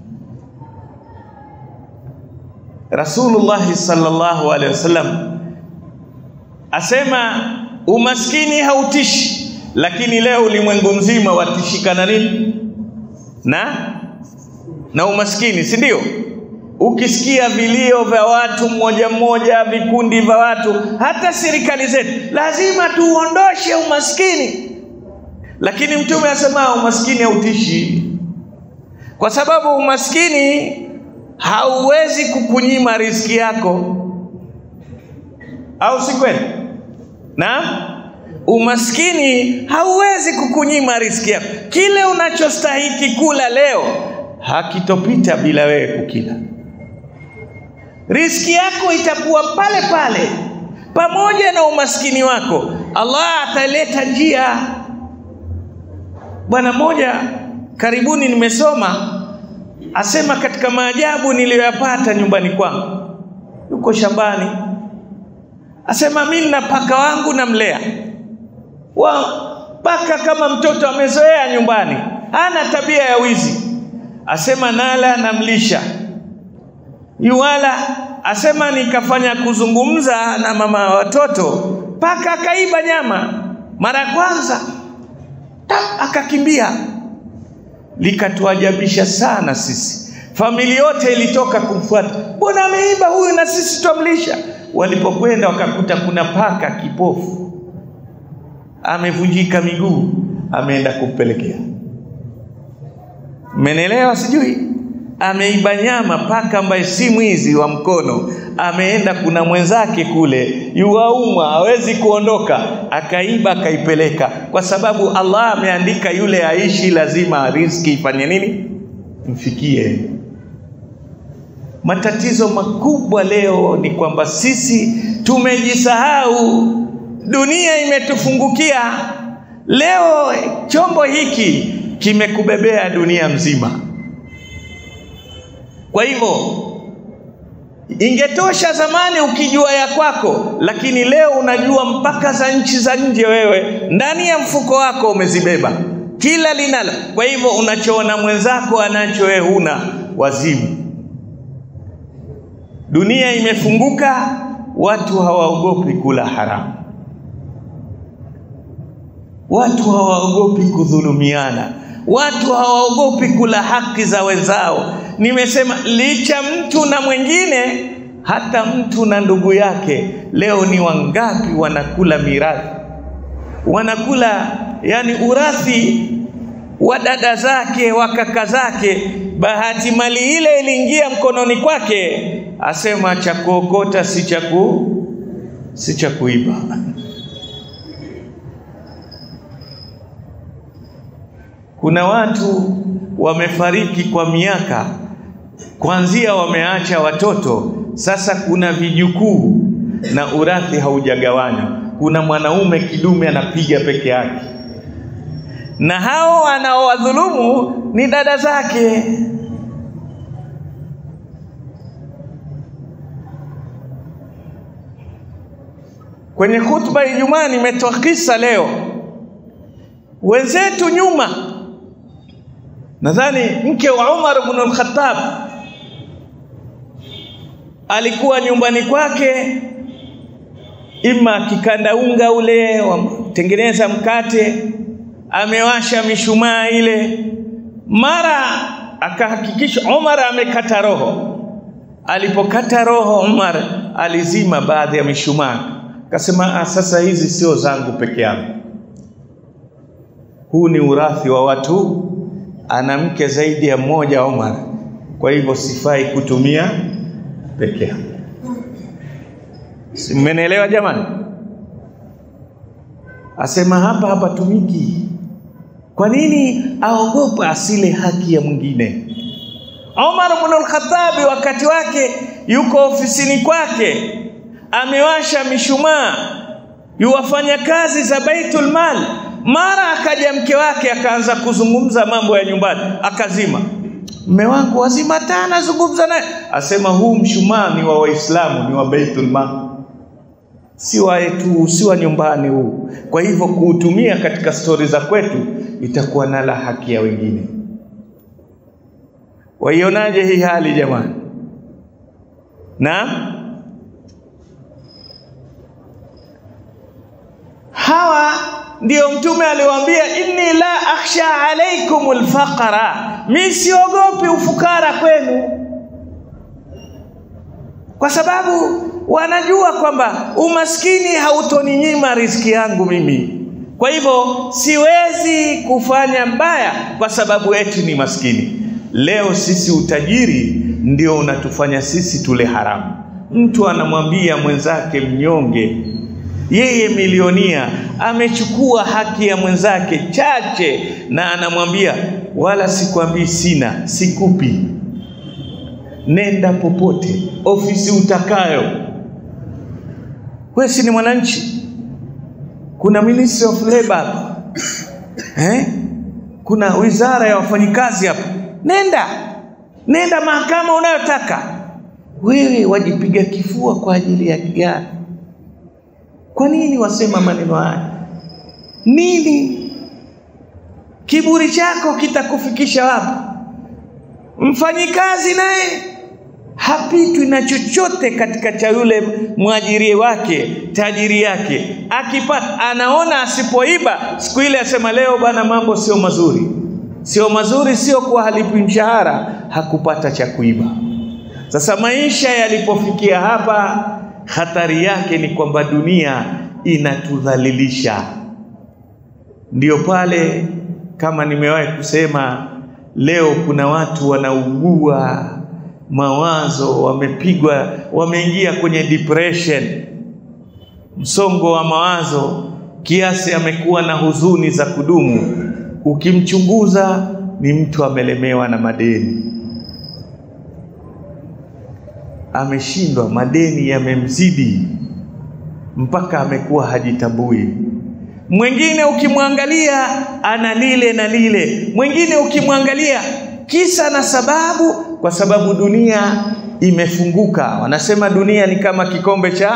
Rasulullah sallallahu alaihi wasallam asema umaskini hautishi lakini leo ulimwengu mzima watishikana nini na na umaskini, si ndio? Ukisikia vilio vya watu mmoja mmoja, vikundi vya watu, hata serikali zetu, lazima tuondoshe umaskini. Lakini Mtume asema umaskini hautishi, kwa sababu umaskini hauwezi kukunyima riziki yako, au si kweli? Naam. Umaskini hauwezi kukunyima riziki yako. Kile unachostahiki kula leo hakitopita bila wewe kukila. Riziki yako itakuwa pale pale, pamoja na umaskini wako. Allah ataleta njia. Bwana mmoja karibuni nimesoma asema, katika maajabu niliyoyapata nyumbani kwangu, yuko shambani, asema mimi na paka wangu namlea wa paka kama mtoto amezoea nyumbani, hana tabia ya wizi. Asema nala namlisha yuwala. Asema nikafanya kuzungumza na mama wa watoto, paka akaiba nyama mara ya kwanza, akakimbia. Likatuajabisha sana sisi, familia yote ilitoka kumfuata, mbona ameiba huyu na sisi twamlisha. Walipokwenda wakakuta kuna paka kipofu amevunjika miguu, ameenda kumpelekea. Mmenielewa? Sijui ameiba nyama, paka ambaye si mwizi wa mkono, ameenda kuna mwenzake kule yuwaumwa, hawezi kuondoka, akaiba akaipeleka, kwa sababu Allah ameandika yule aishi, lazima riziki ifanye nini? Mfikie. Matatizo makubwa leo ni kwamba sisi tumejisahau dunia imetufungukia leo. Chombo hiki kimekubebea dunia mzima. Kwa hivyo, ingetosha zamani ukijua ya kwako, lakini leo unajua mpaka za nchi za nje. Wewe ndani ya mfuko wako umezibeba kila linalo. Kwa hivyo, unachoona mwenzako anacho, wewe huna, wazimu. Dunia imefunguka, watu hawaogopi kula haramu watu hawaogopi kudhulumiana, watu hawaogopi kula haki za wenzao. Nimesema licha mtu na mwingine, hata mtu na ndugu yake. Leo ni wangapi wanakula mirathi, wanakula yani urathi wa dada zake wa kaka zake, bahati mali ile iliingia mkononi kwake, asema cha kuokota si cha ku si cha kuiba. Kuna watu wamefariki kwa miaka, kwanzia wameacha watoto, sasa kuna vijukuu na urathi haujagawanywa. Kuna mwanaume kidume anapiga peke yake, na hao anaowadhulumu ni dada zake. Kwenye khutba ya Ijumaa nimetoa kisa leo wenzetu nyuma. Nadhani mke wa Umar ibn al-Khattab alikuwa nyumbani kwake, ima akikanda unga ule watengeneza mkate, amewasha mishumaa ile, mara akahakikisha Umar amekata roho. Alipokata roho, Umar alizima baadhi ya mishumaa, akasema sasa hizi sio zangu peke yangu, huu ni urathi wa watu, ana mke zaidi ya mmoja Umar, kwa hivyo sifai kutumia peke yangu. Mmenielewa jamani? Asema hapa hapatumiki. Kwa nini aogopa asile haki ya mwingine? Umar ibn al-Khattab wakati wake yuko ofisini kwake, amewasha mishumaa, yuwafanya kazi za Baitul Mal. Mara akaja mke wake akaanza kuzungumza mambo ya nyumbani, akazima. Mme wangu wazima taa, nazungumza naye, asema huu mshumaa ni wa Waislamu, ni wa Baitul Mal, si wa yetu, si wa nyumbani huu. Kwa hivyo kuutumia katika stori za kwetu itakuwa nala haki ya wengine. Waionaje hii hali jamani? Naam, hawa ndio Mtume aliwaambia, inni la akhsha alaikum alfaqra, mi siogopi ufukara kwenu, kwa sababu wanajua kwamba umaskini hautoninyima riziki yangu mimi. Kwa hivyo siwezi kufanya mbaya kwa sababu eti ni maskini. Leo sisi utajiri ndio unatufanya sisi tule haramu. Mtu anamwambia mwenzake mnyonge, yeye milionia amechukua haki ya mwenzake chache, na anamwambia wala sikwambii sina, sikupi, nenda popote, ofisi utakayo. Wewe si ni mwananchi? Kuna Ministry of Labor hapa eh? Kuna wizara ya wafanyikazi hapa nenda nenda mahakama unayotaka wewe wajipiga kifua kwa ajili ya gani kwa nini wasema maneno haya nini kiburi chako kitakufikisha wapi mfanyikazi naye hapitwi na chochote katika cha yule mwajiri wake tajiri yake akipata anaona asipoiba siku ile asema leo bana mambo sio mazuri sio mazuri, sio kuwa halipi mshahara, hakupata cha kuiba. Sasa maisha yalipofikia hapa, hatari yake ni kwamba dunia inatudhalilisha. Ndiyo pale kama nimewahi kusema, leo kuna watu wanaugua mawazo, wamepigwa, wameingia kwenye depression, msongo wa mawazo, kiasi amekuwa na huzuni za kudumu ukimchunguza ni mtu amelemewa na madeni, ameshindwa, madeni yamemzidi mpaka amekuwa hajitambui. Mwingine ukimwangalia ana lile na lile, mwingine ukimwangalia kisa na sababu, kwa sababu dunia imefunguka. Wanasema dunia ni kama kikombe cha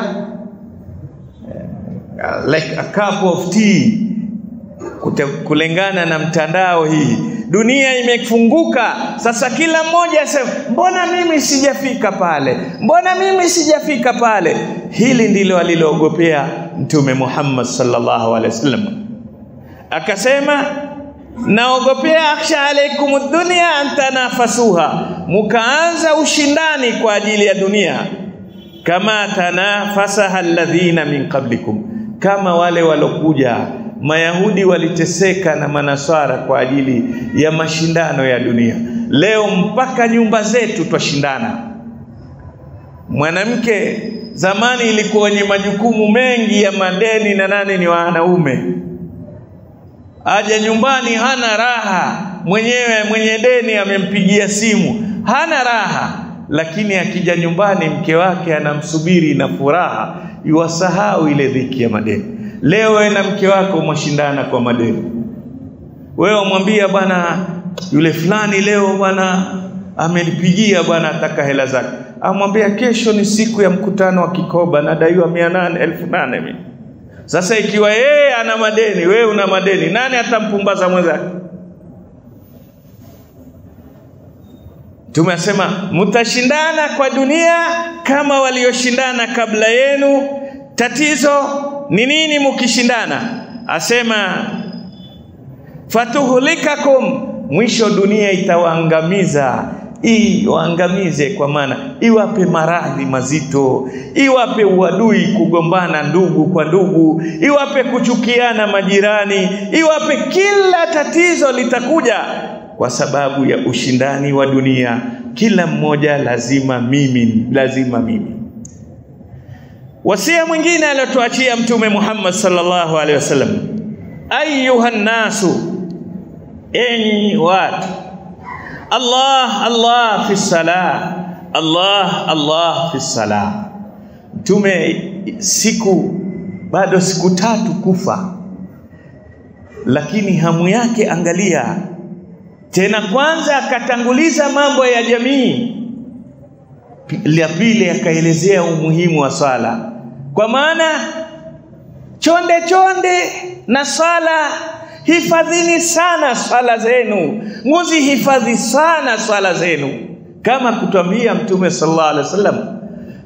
uh, like a cup of tea kulingana na mtandao hii dunia imefunguka sasa kila mmoja asema mbona mimi sijafika pale mbona mimi sijafika pale hili ndilo aliloogopea mtume Muhammad sallallahu alaihi wasallam akasema naogopea akhsha alaikum dunya an tanafasuha mukaanza ushindani kwa ajili ya dunia kama tanafasaha alladhina min qablikum kama wale walokuja Mayahudi waliteseka na Manaswara kwa ajili ya mashindano ya dunia. Leo mpaka nyumba zetu twashindana. Mwanamke zamani ilikuwa wenye majukumu mengi ya madeni na nane ni wanaume. Aja nyumbani hana raha, mwenyewe mwenye deni amempigia simu, hana raha, lakini akija nyumbani mke wake anamsubiri na furaha, iwasahau ile dhiki ya madeni. Leo wewe na mke wako mwashindana kwa madeni. Wewe umwambia bwana, yule fulani leo bwana amenipigia bwana, ataka hela zake. Amwambia kesho ni siku ya mkutano wa kikoba, nadaiwa mia nane elfu nane mimi. Sasa ikiwa yeye ana madeni, wewe una madeni, nani atampumbaza mwenzake? Mtume asema mtashindana kwa dunia kama walioshindana kabla yenu. Tatizo ni nini mkishindana? Asema fatuhlikakum, mwisho dunia itawaangamiza iwaangamize, kwa maana iwape maradhi mazito, iwape uadui, kugombana ndugu kwa ndugu, iwape kuchukiana majirani, iwape kila tatizo litakuja kwa sababu ya ushindani wa dunia. Kila mmoja lazima mimi, lazima mimi. Wasia mwingine aliotuachia Mtume Muhammad sallallahu alaihi wasallam, ayuha nnasu, enyi watu, Allah Allah fi salah, Allah Allah fi salah. Mtume siku bado siku tatu kufa, lakini hamu yake, angalia tena kwanza akatanguliza mambo ya jamii, la pili akaelezea umuhimu wa swala, kwa maana chonde chonde na swala, hifadhini sana swala zenu, muzi hifadhi sana swala zenu, kama kutwambia Mtume sallallahu alaihi wasallam,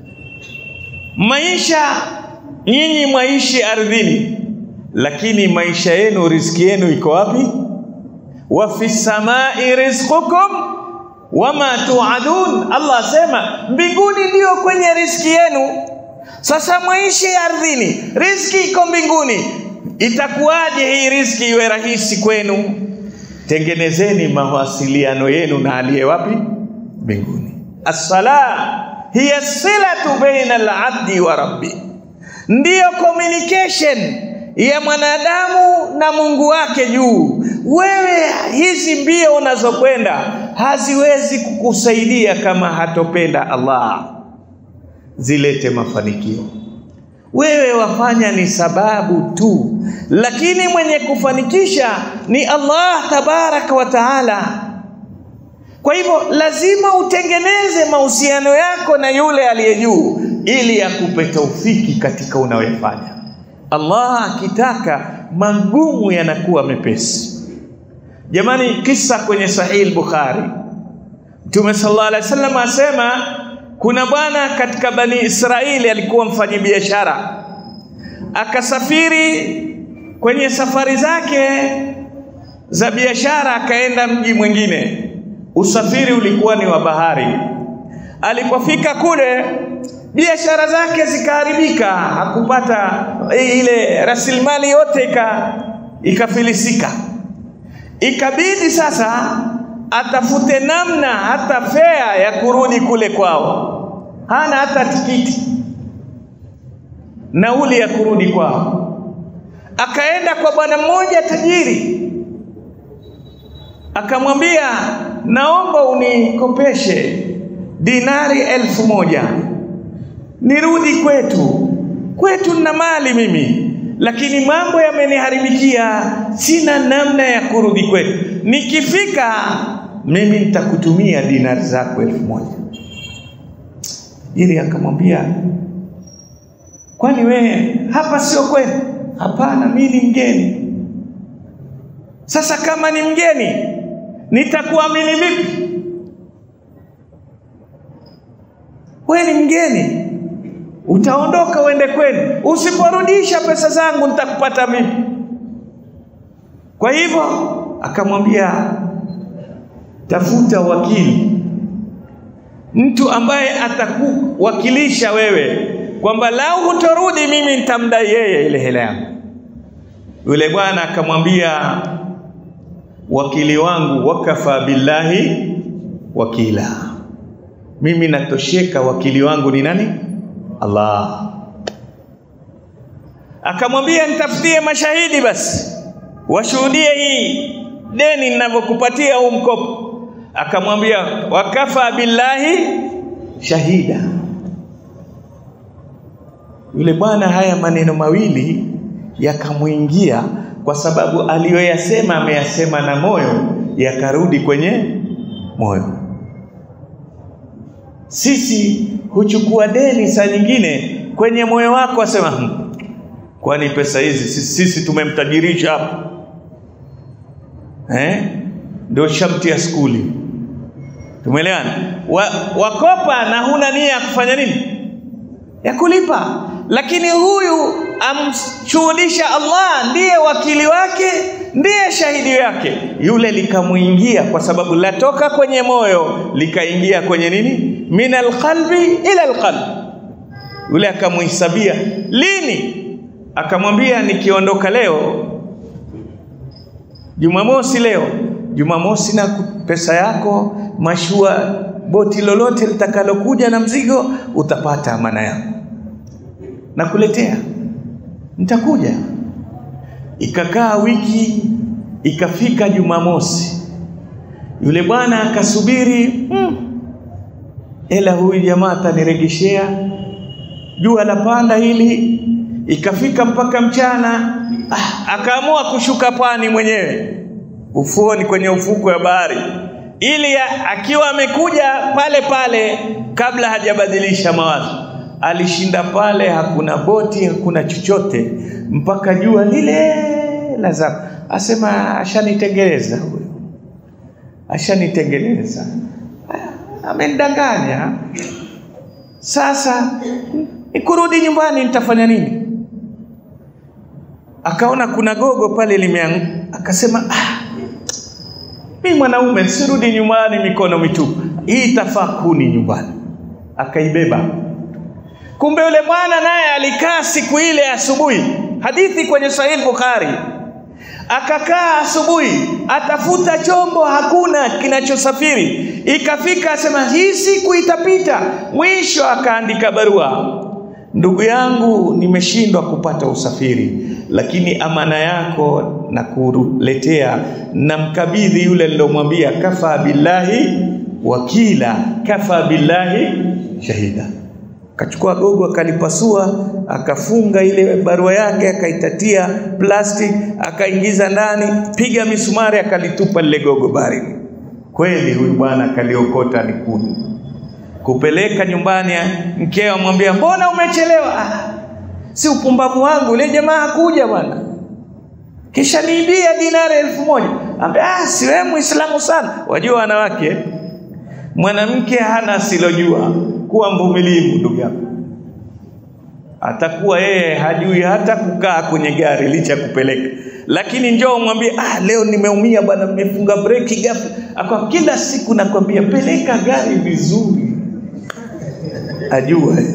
maisha nyinyi mwaishi ardhini, lakini maisha yenu, riziki yenu iko wapi? wa fi samai rizqukum wama tuadun. Allah asema mbinguni ndio kwenye riziki yenu. Sasa mwaishi ardhini, riziki iko mbinguni. Itakuwaje hii riziki iwe rahisi kwenu? Tengenezeni mawasiliano yenu na aliye wapi? Mbinguni. As-sala hiya silatu baina al-abdi wa rabbi, ndiyo communication ya mwanadamu na Mungu wake juu. Wewe hizi mbio unazokwenda haziwezi kukusaidia kama hatopenda Allah zilete mafanikio. Wewe wafanya ni sababu tu, lakini mwenye kufanikisha ni Allah tabaraka wa taala. Kwa hivyo lazima utengeneze mahusiano yako na yule aliye juu, ili akupe taufiki katika unayofanya. Allah akitaka magumu yanakuwa mepesi. Jamani, kisa kwenye Sahih Bukhari, Mtume sallallahu alaihi wasallam asema kuna bwana katika Bani Israeli alikuwa mfanyabiashara, akasafiri kwenye safari zake za biashara, akaenda mji mwingine. Usafiri ulikuwa ni wa bahari. Alipofika kule biashara zake zikaharibika, hakupata ile rasilimali yote ika ikafilisika. Ikabidi sasa atafute namna hata fea ya kurudi kule kwao, hana hata tikiti nauli ya kurudi kwao. Akaenda kwa bwana mmoja tajiri, akamwambia, naomba unikopeshe dinari elfu moja nirudi kwetu. Kwetu nina mali mimi, lakini mambo yameniharibikia, sina namna ya kurudi kwetu. Nikifika mimi nitakutumia dinari zako elfu moja. Ili akamwambia, kwani wewe hapa sio kwenu? Hapana, mimi ni mgeni. Sasa kama ni mgeni, nitakuamini vipi? Wewe ni mgeni, utaondoka uende kwenu. Usiporudisha pesa zangu nitakupata vipi? Kwa hivyo akamwambia, tafuta wakili, mtu ambaye atakuwakilisha wewe kwamba lau hutorudi mimi nitamdai yeye ile hela yangu. Yule bwana akamwambia, wakili wangu wakafa billahi wakila, mimi natosheka, wakili wangu ni nani? Allah. Akamwambia, nitafutie mashahidi basi washuhudie hii deni ninavyokupatia huu mkopo. Akamwambia, wakafa billahi shahida. Yule bwana haya maneno mawili yakamwingia, kwa sababu aliyoyasema ameyasema na moyo, yakarudi kwenye moyo. Sisi huchukua deni saa nyingine kwenye moyo wako, asema hm, kwani pesa hizi sisi, sisi tumemtajirisha hapa eh? Ndio sharti ya skuli, tumeelewana? Wa, wakopa na huna nia ya kufanya nini, ya kulipa, lakini huyu amshuhudisha Allah, ndiye wakili wake, ndiye shahidi yake, yule likamwingia, kwa sababu latoka kwenye moyo likaingia kwenye nini, min alqalbi ila alqalbi. Yule akamhisabia lini, akamwambia nikiondoka leo Jumamosi leo, Jumamosi na pesa yako, mashua, boti lolote litakalokuja na mzigo, utapata amana yako, nakuletea, nitakuja. Ikakaa wiki, ikafika Jumamosi, yule bwana akasubiri, hmm, ela huyu jamaa ataniregeshea, jua la panda hili. Ikafika mpaka mchana, ah, akaamua kushuka pwani mwenyewe ufuoni kwenye ufuko wa bahari ili ya, akiwa amekuja pale pale kabla hajabadilisha mawazo. Alishinda pale, hakuna boti, hakuna chochote mpaka jua lile la zama. Asema ashanitengeleza huyo, ashanitengeleza, amenidanganya. Sasa nikurudi nyumbani nitafanya nini? Akaona kuna gogo pale limeanguka, akasema ah, mimi mwanaume sirudi nyumbani mikono mitupu, hii itafaa kuni nyumbani. Akaibeba. Kumbe yule bwana naye alikaa siku ile asubuhi, hadithi kwenye Sahih Bukhari. Akakaa asubuhi, atafuta chombo, hakuna kinachosafiri. Ikafika asema hii siku itapita. Mwisho akaandika barua, ndugu yangu, nimeshindwa kupata usafiri, lakini amana yako na kuletea na mkabidhi yule nilomwambia, kafa billahi wakila, kafa billahi shahida. Akachukua gogo akalipasua, akafunga ile barua yake, akaitatia plastic, akaingiza ndani, piga misumari, akalitupa lile gogo baharini. Kweli huyu bwana akaliokota ni kuni kupeleka nyumbani. Mkeo amwambia mbona umechelewa? Ah, si upumbavu wangu, yule jamaa hakuja bwana, kisha niibia dinari elfu moja. Ambia ah, si wewe Muislamu sana. Wajua wanawake, mwanamke hana asilojua. Kuwa mvumilivu ndugu yangu, atakuwa yeye hajui hata kukaa kwenye gari licha kupeleka, lakini njoo mwambie, ah, leo nimeumia bwana, nimefunga breki ghafla. Akwa kila siku nakwambia peleka gari vizuri, ajue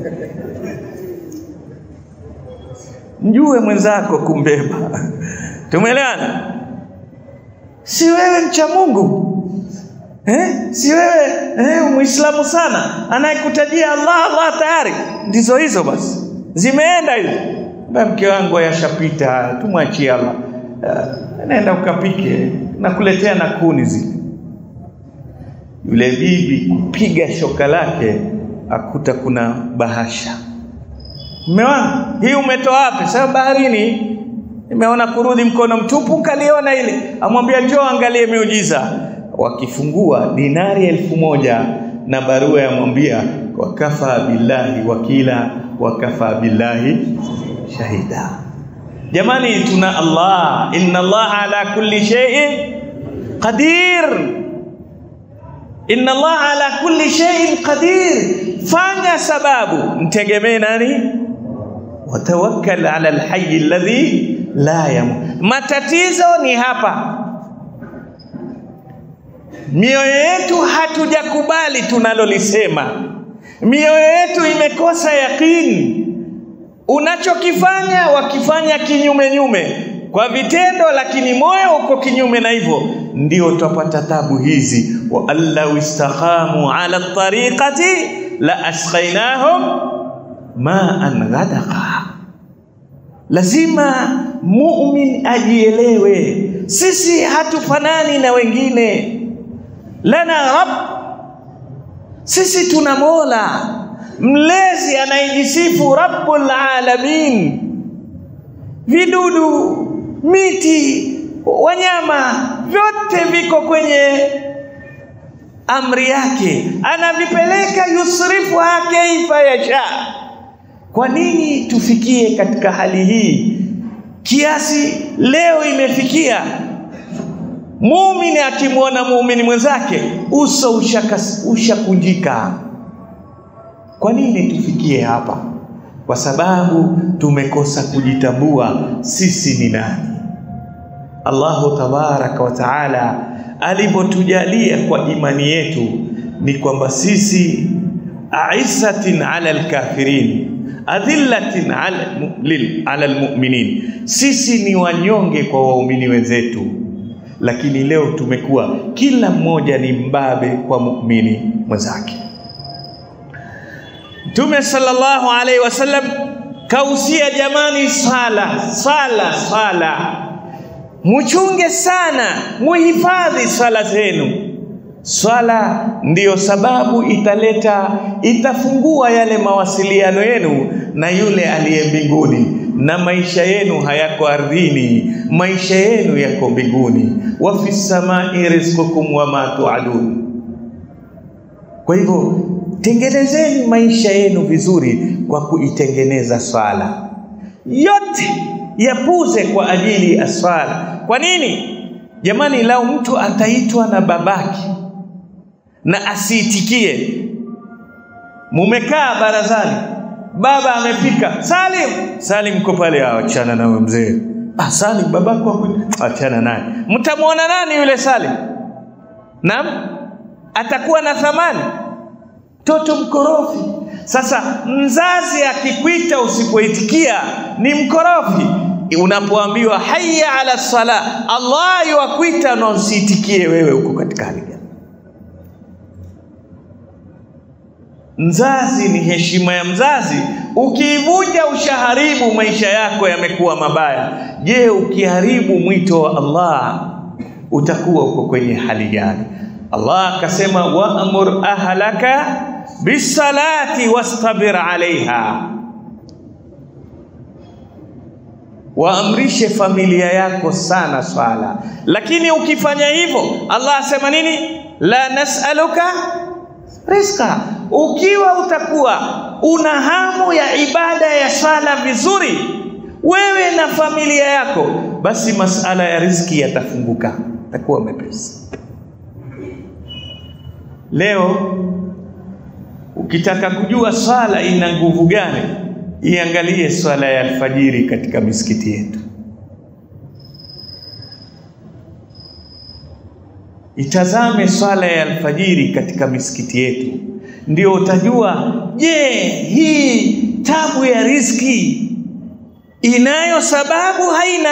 mjue mwenzako kumbeba. Tumeelewana? Si wewe mcha Mungu eh? Si wewe eh, Muislamu sana anayekutajia Allah Allah tayari, ndizo hizo basi, zimeenda hizo. Mke wangu yashapita, tumwachie Allah. Uh, nenda ukapike, nakuletea na kuni zile. Yule bibi kupiga shoka lake akuta kuna bahasha Mume wangu, hii umetoa wapi? Sasa baharini, nimeona kurudi mkono mtupu, kaliona ile. Amwambia njoo angalie miujiza. Wakifungua dinari elfu moja na barua yamwambia wakafa billahi wakila wakafa billahi shahida. Jamani, tuna Allah, inna Allah ala kulli shay'in qadir. Inna Allah ala kulli shay'in qadir. Fanya sababu, mtegemee nani? watawakkal ala alhayy alladhi la yamut. Matatizo ni hapa, mioyo yetu hatujakubali tunalolisema, mioyo yetu imekosa yaqini. Unachokifanya wakifanya kinyume nyume kwa vitendo, lakini moyo uko kinyume na hivyo, ndio tutapata tabu hizi. wa allau istaqamu ala tariqati la asqainahum maan ghadaqa. Lazima mumin ajielewe, sisi hatufanani na wengine. Lana rabb, sisi tuna mola mlezi anayejisifu rabbul alamin. Vidudu, miti, wanyama, vyote viko kwenye amri yake, anavipeleka yusrifuha kaifa yasha Kwa nini tufikie katika hali hii kiasi leo imefikia muumini akimwona muumini mwenzake uso ushakunjika? Kwa nini tufikie hapa? Kwa sababu tumekosa kujitambua sisi ni nani. Allahu tabaraka wa taala alipotujalia kwa imani yetu ni kwamba sisi aizzatin ala alkafirin adhillatin ala, lil, ala almu'minin, sisi ni wanyonge kwa waumini wenzetu, lakini leo tumekuwa kila mmoja ni mbabe kwa muumini mwenzake. Mtume sallallahu alaihi wasallam kausia, jamani, sala sala sala, muchunge sana, muhifadhi sala zenu. Swala ndiyo sababu italeta itafungua yale mawasiliano yenu na yule aliye mbinguni, na maisha yenu hayako ardhini, maisha yenu yako mbinguni. wa fi samai rizqukum wama tuadun. Kwa hivyo tengenezeni maisha yenu vizuri kwa kuitengeneza swala, yote yapuze kwa ajili ya swala. Kwa nini jamani? Lau mtu ataitwa na babake na asiitikie. Mumekaa barazani, baba amefika, Salim, Salim ko pale, achana nawe mzee. Ah, Salim babako, achana naye. Mtamwona nani yule Salim? Naam, atakuwa na thamani? Mtoto mkorofi. Sasa mzazi akikwita usipoitikia ni mkorofi. Unapoambiwa hayya ala sala, Allah yuakwita na usiitikie, wewe uko katika hali gani? Mzazi ni heshima ya mzazi. Ukiivunja ushaharibu, maisha yako yamekuwa mabaya. Je, ukiharibu mwito wa Allah utakuwa uko kwenye hali gani? Allah akasema, waamur ahlaka bisalati wastabir alaiha, waamrishe familia yako sana swala. Lakini ukifanya hivyo, Allah asema nini? la nasaluka rizqa ukiwa utakuwa una hamu ya ibada ya sala vizuri, wewe na familia yako, basi masala ya riziki yatafunguka, takuwa mepesi. Leo ukitaka kujua swala ina nguvu gani, iangalie swala ya alfajiri katika misikiti yetu. Itazame swala ya alfajiri katika misikiti yetu, ndio utajua, je, hii tabu ya riziki inayo sababu? Haina.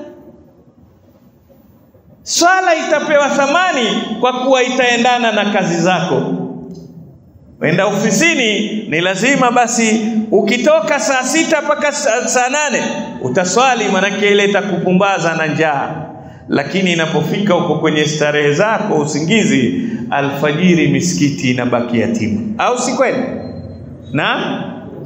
Swala itapewa thamani kwa kuwa itaendana na kazi zako. Wenda ofisini, ni lazima basi, ukitoka saa sita mpaka saa nane utaswali, manake ile itakupumbaza na njaa lakini inapofika huko kwenye starehe zako, usingizi, alfajiri misikiti inabaki yatima, au si kweli? Na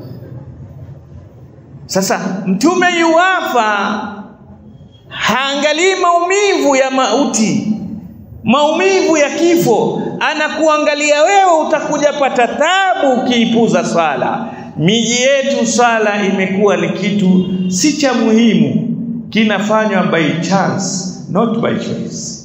sasa Mtume yuwafa, haangalii maumivu ya mauti, maumivu ya kifo, anakuangalia wewe, utakuja pata tabu ukiipuza swala. Miji yetu swala imekuwa ni kitu si cha muhimu, kinafanywa by chance not by choice.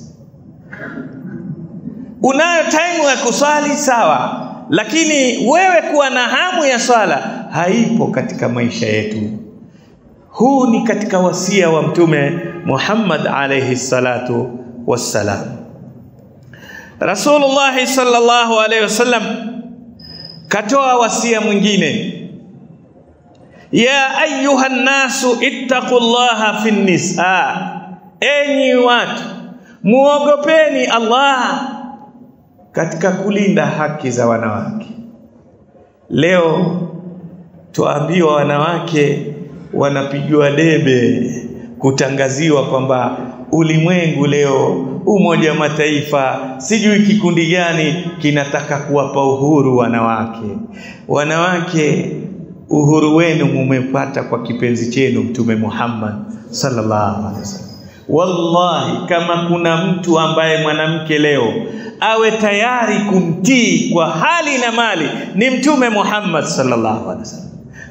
Unayo time ya kuswali sawa, lakini wewe kuwa na hamu ya swala haipo katika maisha yetu. Huu ni katika wasia wa Mtume Muhammad alayhi salatu wassalam. Rasulullah sallallahu alayhi wasallam katoa wasia mwingine, ya ayuha nnasu ittaqullaha fi nisa Enyi watu muogopeni Allah katika kulinda haki za wanawake. Leo tuambiwa wanawake wanapigiwa debe, kutangaziwa kwamba ulimwengu leo, Umoja wa Mataifa, sijui kikundi gani kinataka kuwapa uhuru wanawake. Wanawake, uhuru wenu mumepata kwa kipenzi chenu Mtume Muhammad sallallahu alaihi wasallam. Wallahi, kama kuna mtu ambaye mwanamke leo awe tayari kumtii kwa hali na mali ni Mtume Muhammad sallallahu alaihi wasallam.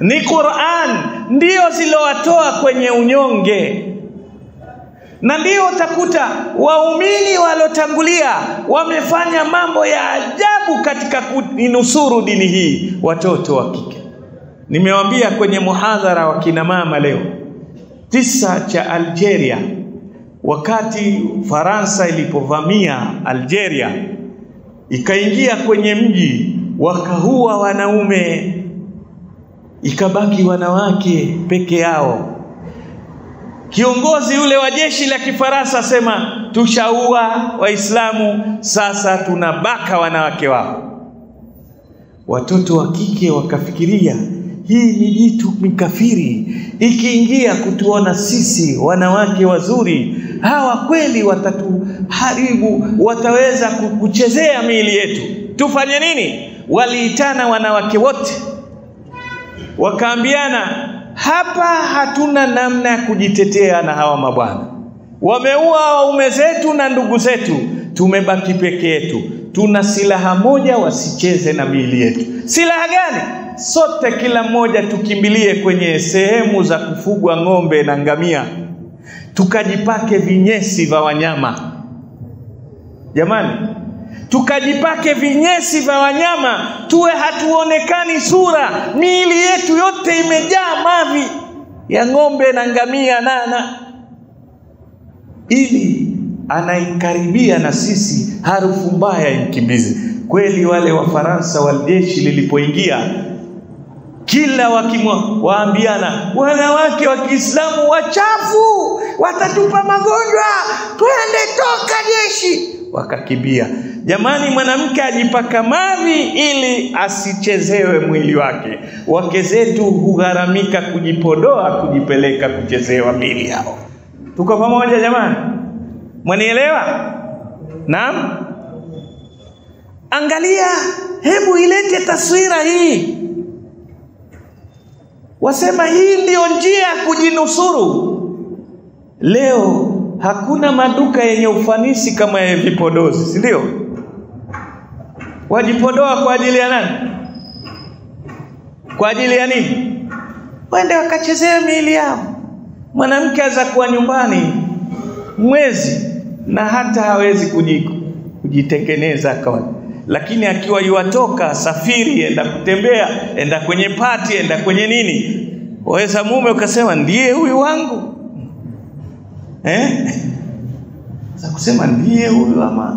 ni Qur'an ndio zilowatoa kwenye unyonge na ndio utakuta waumini waliotangulia wamefanya mambo ya ajabu katika kuinusuru dini hii, watoto wa kike. Nimewambia kwenye muhadhara wa kina mama leo, kisa cha Algeria, wakati Faransa ilipovamia Algeria ikaingia kwenye mji wakaua wanaume, ikabaki wanawake peke yao. Kiongozi yule wa jeshi la Kifaransa asema tushaua Waislamu, sasa tunabaka wanawake wao. Watoto wa kike wakafikiria hii ni jitu mikafiri, ikiingia kutuona sisi wanawake wazuri, hawa kweli watatuharibu, wataweza kuchezea miili yetu, tufanye nini? Waliitana wanawake wote, wakaambiana hapa hatuna namna ya kujitetea na hawa mabwana, wameua waume zetu na ndugu zetu, tumebaki peke yetu. Tuna silaha moja, wasicheze na miili yetu. Silaha gani? Sote kila mmoja tukimbilie kwenye sehemu za kufugwa ng'ombe na ngamia, tukajipake vinyesi vya wanyama. Jamani, tukajipake vinyesi vya wanyama, tuwe hatuonekani sura, miili yetu yote imejaa mavi ya ng'ombe na ngamia nana, ili anaikaribia na sisi harufu mbaya imkimbize. Kweli wale Wafaransa wa jeshi lilipoingia, kila wakimwa waambiana, wanawake wa Kiislamu wachafu, watatupa magonjwa, twende, toka jeshi wakakimbia. Jamani, mwanamke ajipaka mavi ili asichezewe mwili wake. Wake zetu hugharamika kujipodoa, kujipeleka kuchezewa mili yao. Tuko pamoja jamani? Mwanielewa? Naam. Angalia, hebu ilete taswira hii. Wasema hii ndiyo njia ya kujinusuru. Leo hakuna maduka yenye ufanisi kama ya vipodozi, si ndio? Wajipodoa kwa ajili ya nani? Kwa ajili ya nini? Wende wakachezea miili yao. Mwanamke aza kuwa nyumbani mwezi na hata hawezi kujitengeneza kawaida, lakini akiwa yuwatoka safiri, enda kutembea, enda kwenye pati, enda kwenye nini, waweza mume ukasema ndiye huyu wangu eh? za kusema ndiye huyu ama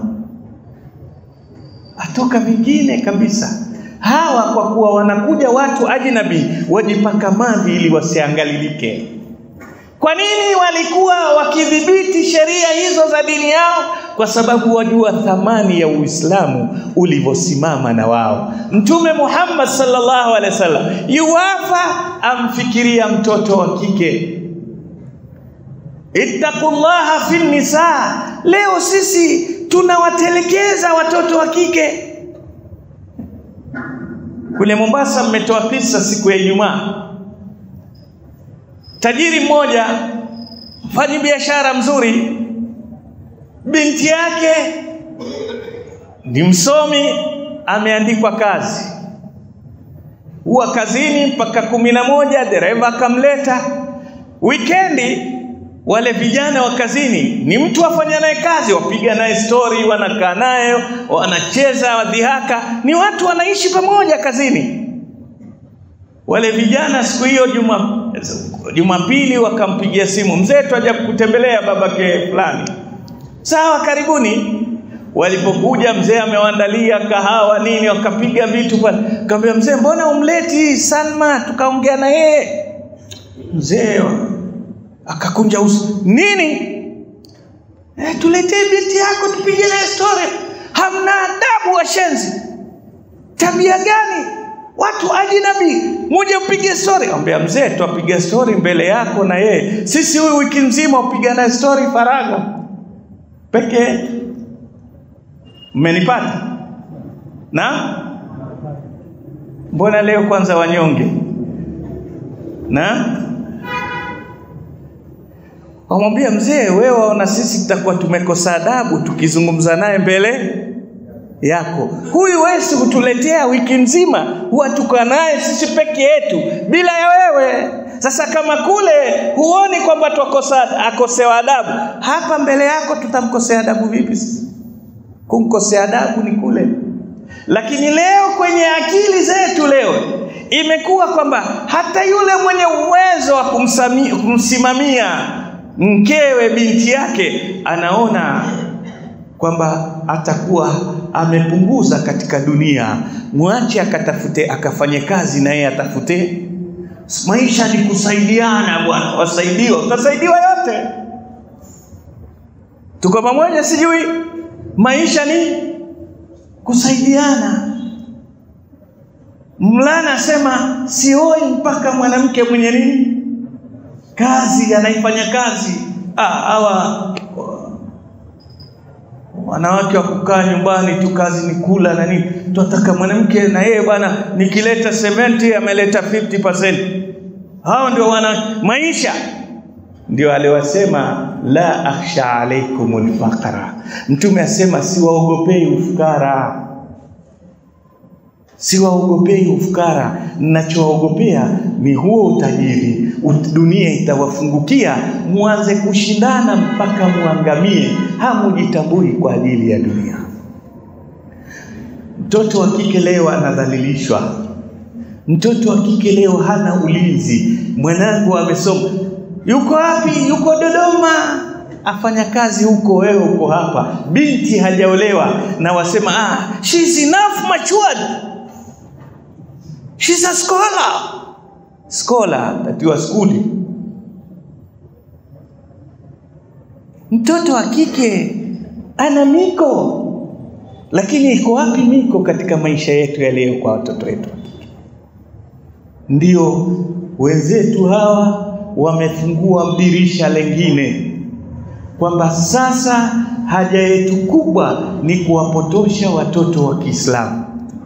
atoka vingine kabisa. Hawa kwa kuwa wanakuja watu ajnabi, wajipaka mavi ili wasiangalilike. Kwa nini walikuwa wakidhibiti sheria hizo za dini yao? Kwa sababu wajua thamani ya Uislamu ulivyosimama na wao. Mtume Muhammad sallallahu alaihi wasallam yuwafa, amfikiria mtoto wa kike Ittaqullaha fi nisa. Leo sisi tunawatelekeza watoto wa kike. Kule Mombasa mmetoa kisa siku ya Ijumaa, tajiri mmoja mfanyi biashara mzuri, binti yake ni msomi, ameandikwa kazi, huwa kazini mpaka kumi na moja, dereva akamleta wikendi wale vijana wa kazini ni mtu wafanya naye kazi, wapiga naye stori, wanakaa naye, wanacheza wadhihaka, ni watu wanaishi pamoja kazini. Wale vijana siku hiyo juma Jumapili wakampigia simu, mzee, twaja kutembelea babake fulani. Sawa, karibuni. Walipokuja mzee amewaandalia kahawa nini, wakapiga vitu pale. Kaambia mzee, mbona umleti Salma tukaongea na yeye? Mzee akakunja uso nini? Eh, tuletee binti yako tupige naye story. Hamna adabu washenzi, tabia gani? Watu ajinabi, muje upige story. Ambia mzee, twapiga story mbele yako na yeye, sisi huyu wiki nzima upiga naye story faragha peke yetu. Mmenipata? Na mbona leo kwanza wanyonge na wamwambia mzee, wewe waona sisi tutakuwa tumekosa adabu tukizungumza naye mbele yako. Huyu wesi hutuletea wiki nzima, huwa tuko naye sisi peke yetu bila ya wewe. Sasa kama kule huoni kwamba twakosa akosewa adabu, hapa mbele yako tutamkosea adabu vipi sisi? Kumkosea adabu ni kule. Lakini leo kwenye akili zetu leo imekuwa kwamba hata yule mwenye uwezo wa kumsimamia mkewe binti yake anaona kwamba atakuwa amepunguza katika dunia, mwache akatafute, akafanye kazi na yeye atafute. Maisha ni kusaidiana bwana, wasaidiwa, utasaidiwa yote. Tuko pamoja? Sijui maisha ni kusaidiana. Mlana asema sioi mpaka mwanamke mwenye nini kazi, anaifanya kazi. Ah, hawa wanawake wa kukaa nyumbani tu, kazi ni kula na nini. Tunataka mwanamke na yeye bwana, nikileta sementi ameleta 50%. Hao ndio wana maisha, ndio aliwasema la akhsha alaikumul faqra. Mtume asema siwaogopei ufukara siwaogopei ufukara, ninachowaogopea ni huo utajiri. Dunia itawafungukia, muanze kushindana mpaka muangamie, hamujitambui kwa ajili ya dunia. Mtoto wa kike leo anadhalilishwa, mtoto wa kike leo hana ulinzi. Mwanangu amesoma, yuko wapi? Yuko Dodoma afanya kazi huko, wewe uko hapa. Binti hajaolewa na wasema ah, she's enough matured She's a scholar. Scholar that you are schooling. Mtoto wa kike ana miko, lakini iko wapi miko katika maisha yetu ya leo kwa watoto wetu? Ndio wenzetu hawa wamefungua dirisha lengine kwamba sasa haja yetu kubwa ni kuwapotosha watoto wa Kiislamu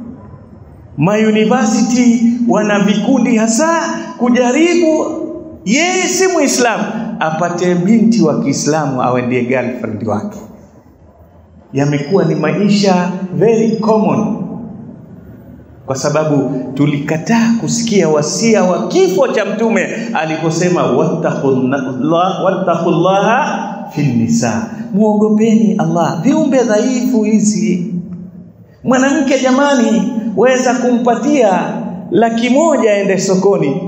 mauniversity wana vikundi hasa kujaribu yeye si Muislamu apate binti wa Kiislamu awe ndiye girlfriend wake. Yamekuwa ni maisha very common, kwa sababu tulikataa kusikia wasia wa kifo cha Mtume aliposema wattaqullaha wattaqullaha fi nisa, muogopeni Allah, viumbe dhaifu hizi. Mwanamke jamani, weza kumpatia laki moja aende sokoni,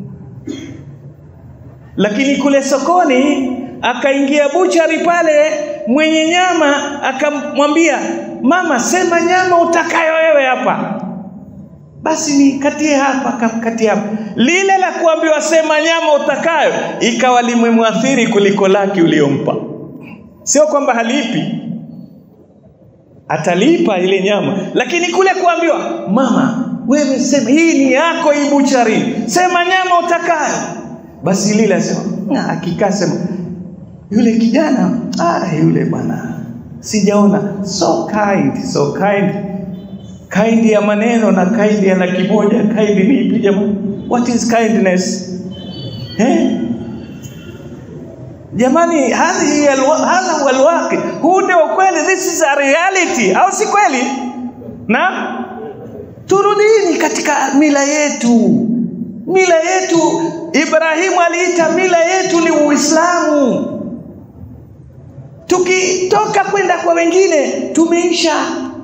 lakini kule sokoni akaingia buchari pale, mwenye nyama akamwambia mama, sema nyama utakayo wewe hapa, basi nikatie hapa, kamkatie hapa. Lile la kuambiwa sema nyama utakayo ikawa limemwathiri kuliko laki uliompa. Sio kwamba halipi, atalipa ile nyama, lakini kule kuambiwa mama, wewe sema hii ni yako, hii buchari, sema nyama utakayo. Basi lile asema akikaa sema yule kijana ah, yule bwana sijaona, so kind, so kind. Kind ya maneno na kind ya laki moja, kind ni ipi jamani? What is kindness eh? Jamani, hadhi hadha huwa alwaqi, huu ndio ukweli, this is a reality, au si kweli? Na turudini katika mila yetu. Mila yetu, Ibrahimu aliita mila yetu ni Uislamu. Tukitoka kwenda kwa wengine tumeisha.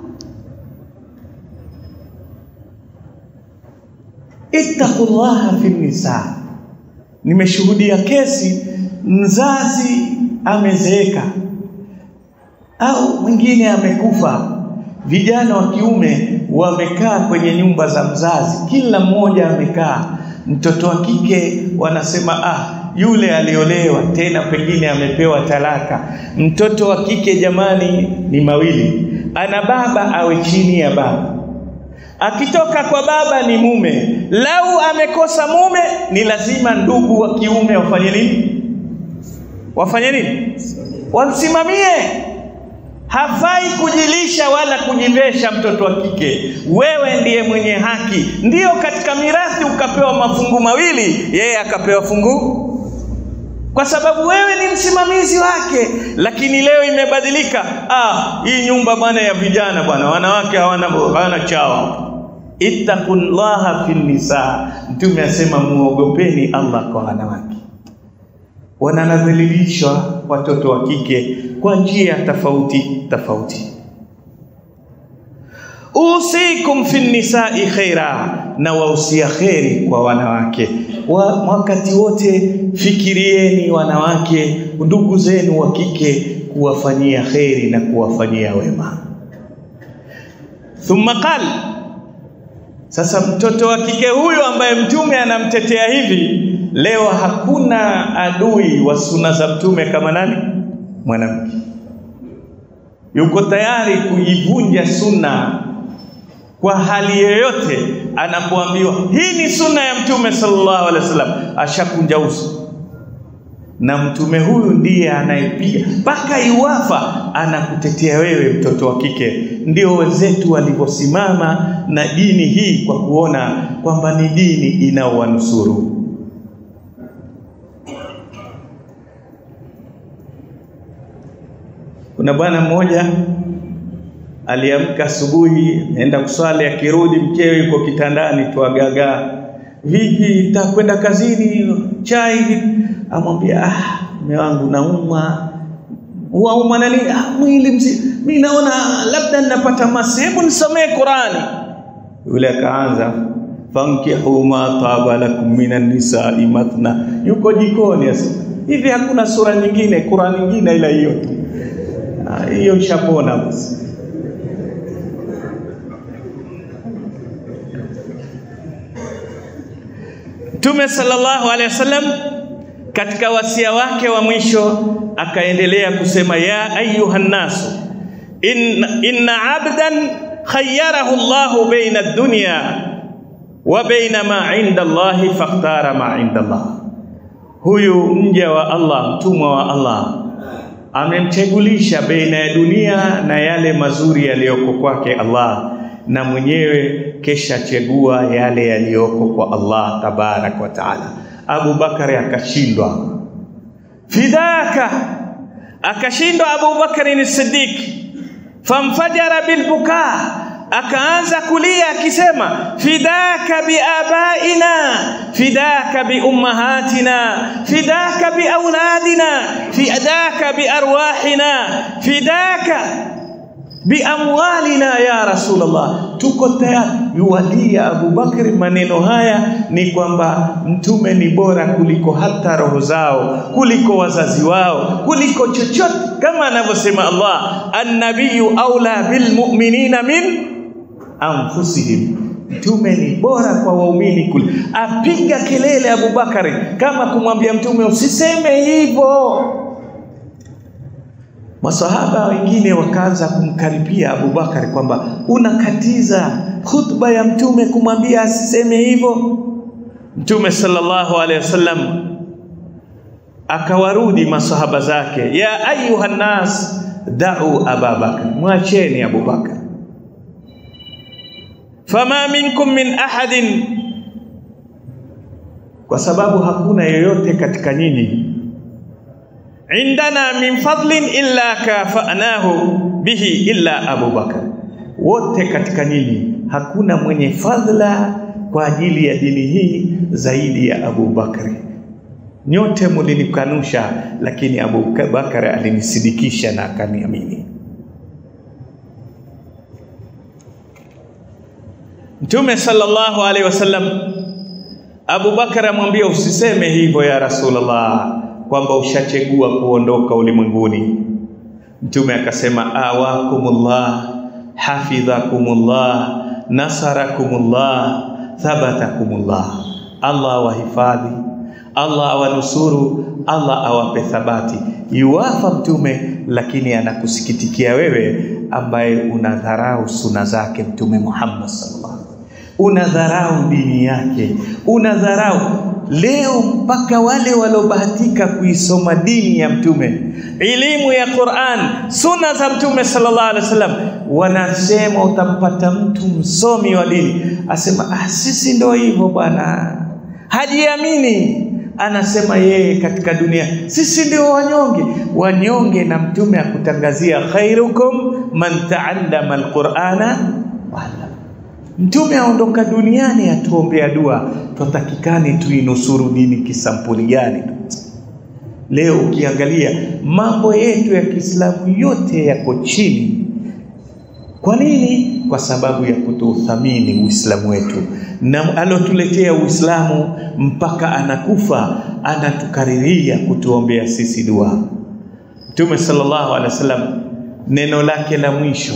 Ittaqullaha fi nisa. Nimeshuhudia kesi mzazi amezeeka au mwingine amekufa, vijana wa kiume wamekaa kwenye nyumba za mzazi, kila mmoja amekaa. Mtoto wa kike wanasema ah, yule aliolewa tena, pengine amepewa talaka. Mtoto wa kike jamani, ni mawili, ana baba awe chini ya baba akitoka kwa baba ni mume. Lau amekosa mume, ni lazima ndugu wa kiume wafanye nini? Wafanye nini? Wamsimamie. Hafai kujilisha wala kujivesha mtoto wa kike. Wewe ndiye mwenye haki. Ndiyo, katika mirathi ukapewa mafungu mawili, yeye akapewa fungu kwa sababu wewe ni msimamizi wake. Lakini leo imebadilika. Ah, hii nyumba bwana ya vijana bwana, wanawake hawana hawana chawa. Ittaqullaha fin nisa, Mtume asema muogopeni Allah kwa wanawake. Wanadhalilishwa watoto wa kike kwa njia tofauti tofauti. Usikum fi nisai khaira, na wausia kheri kwa wanawake wa, wakati wote fikirieni wanawake ndugu zenu wa kike kuwafanyia kheri na kuwafanyia wema. Thumma qal, sasa mtoto wa kike huyu ambaye mtume anamtetea hivi leo, hakuna adui wa suna za mtume kama nani? Mwanamke yuko tayari kuivunja sunna kwa hali yoyote anapoambiwa hii ni sunna ya mtume sallallahu alaihi wasallam, ashakunja uso. Na mtume huyu ndiye anayepiga mpaka iwafa, anakutetea wewe mtoto wa kike. Ndio wenzetu walivyosimama na dini hii kwa kuona kwamba ni dini inaowanusuru. Kuna bwana mmoja aliamka asubuhi, aenda kuswali, akirudi mkewe yuko kitandani tu agagaa, vipi, takwenda kazini, chai? Amwambia, ah, mume wangu naumwa. Waumwa nani? Ah, mwili mzima, mi naona labda ninapata masi, hebu nisomee Qurani. Yule akaanza fankihu ma taba lakum minan nisai mathna, yuko jikoni sasa hivi, hakuna sura nyingine Qurani nyingine ila hiyo tu, hiyo ishapona basi. Mtume sallallahu alaihi wasallam katika wasia wake wa mwisho akaendelea kusema, ya ayuha nnasu inna, inna abdan khayyarahu Allahu baina ad-dunya wa baina ma inda Allahi fakhtara ma inda Allah. Huyu mja wa Allah, mtumwa wa Allah amemchagulisha baina ya dunia na yale mazuri yaliyoko kwake Allah na mwenyewe kesha chagua yale yaliyoko kwa Allah tabarak wa taala. Abu Bakari akashindwa, fidaka, akashindwa Abu Bakari ni Siddiq, famfajara bilbuka, akaanza kulia akisema, fidaka biabaina, fidaka biummahatina, fidaka biauladina, fidaka biarwahina, fidaka biamwalina ya Rasulullah, tuko tayari. Yuwalia Abu Bakri maneno haya ni kwamba mtume ni bora kuliko hata roho zao, kuliko wazazi wao, kuliko chochote, kama anavyosema Allah, annabiyu aula bilmuminina min anfusihim, mtume ni bora kwa waumini kule. Apiga kelele Abu Bakari kama kumwambia mtume usiseme hivyo. Masahaba wengine wakaanza kumkaribia Abu Bakari kwamba unakatiza khutba ya mtume kumwambia asiseme hivyo. Mtume sallallahu alaihi wasallam akawarudi masahaba zake, ya ayuha nnas da'u Aba Bakar, mwacheni Abu Bakar. Fama minkum min ahadin, kwa sababu hakuna yeyote katika nyinyi indana min fadlin illa kafanahu bihi illa Abu Bakar, wote katika nyinyi hakuna mwenye fadhila kwa ajili ya dini hii zaidi ya Abu Bakari. Nyote mulinikanusha, lakini Abu Bakari alinisidikisha na akaniamini. Mtume sallallahu alaihi wasallam, Abu Bakar amwambia usiseme hivyo ya Rasulullah kwamba ushachagua kuondoka ulimwenguni. Mtume akasema awakumullah hafidhakumullah nasarakumullah thabatakumullah, Allah awahifadhi, Allah awanusuru, Allah awape thabati. Yuwafa Mtume, lakini anakusikitikia wewe ambaye unadharau suna zake Mtume Muhammad sallallahu alaihi wasallam, unadharau dini yake, unadharau leo mpaka wale waliobahatika kuisoma dini ya mtume, elimu ya Qur'an, sunna za mtume sallallahu alaihi wasallam, wanasema utampata mtu msomi wa dini asema, ah, sisi ndio hivyo bwana, hajiamini, anasema yeye katika dunia sisi ndio wanyonge wanyonge na mtume akutangazia khairukum man taallama alqur'ana wala mtume aondoka duniani atuombea dua twatakikani tuinusuru dini kisampuli gani leo ukiangalia mambo yetu ya Kiislamu yote yako chini kwa nini? Kwa sababu ya kutouthamini Uislamu wetu, na alotuletea Uislamu mpaka anakufa anatukariria kutuombea sisi dua. Mtume sallallahu alaihi wasallam neno lake la mwisho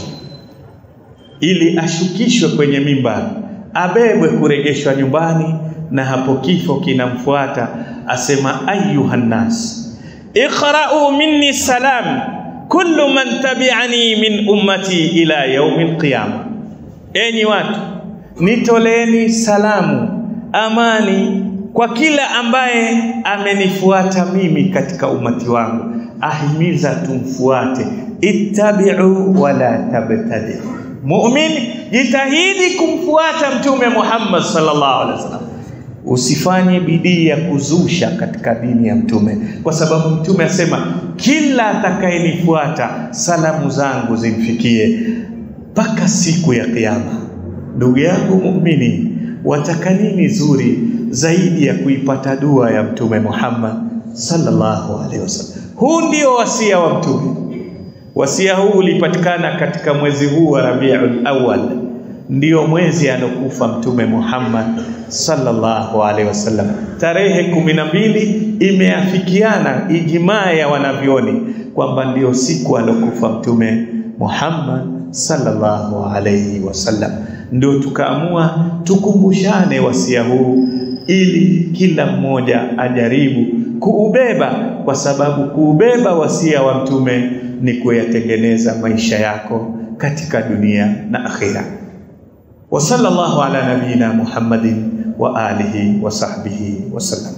ili ashukishwe kwenye mimbar, abebwe kuregeshwa nyumbani, na hapo kifo kinamfuata, asema ayuhan nas iqra'u minni salam kullu man tabi'ani min ummati ila yaumil qiyama, enyi watu nitoleeni salamu amani kwa kila ambaye amenifuata mimi katika umati wangu, ahimiza tumfuate, ittabi'u wala tabtadi. Mumin, jitahidi kumfuata Mtume Muhammad sallallahu alaihi wasallam usifanye bidii ya kuzusha katika dini ya mtume, kwa sababu mtume asema kila atakayenifuata salamu zangu zimfikie mpaka siku ya Kiyama. Ndugu yangu muumini, wataka nini zuri zaidi ya kuipata dua ya mtume Muhammad sallallahu alaihi wasallam? Huu ndio wasia wa mtume. Wasia huu ulipatikana katika mwezi huu wa Rabiul Awwal ndio mwezi alokufa Mtume Muhammad sallallahu alaihi wasallam. Tarehe kumi na mbili imeafikiana ijmaa ya wanavyoni kwamba ndio siku alokufa Mtume Muhammad sallallahu alaihi wasallam. Ndio tukaamua tukumbushane wasia huu ili kila mmoja ajaribu kuubeba, kwa sababu kuubeba wasia wa Mtume ni kuyatengeneza maisha yako katika dunia na akhira. wa sallallahu ala nabiyina Muhammadin wa alihi wa sahbihi wasallam.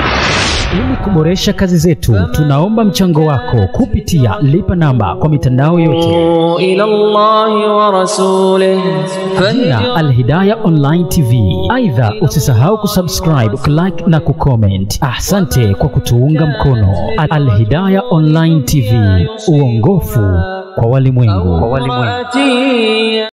Ili kuboresha kazi zetu, tunaomba mchango wako kupitia lipa namba kwa mitandao yote إلى الله ورسوله jina Alhidaya Online TV. Aidha, usisahau kusubscribe, kulike na kucomment. Asante kwa kutuunga mkono. Alhidaya Online TV, uongofu kwa walimwengu. فواتي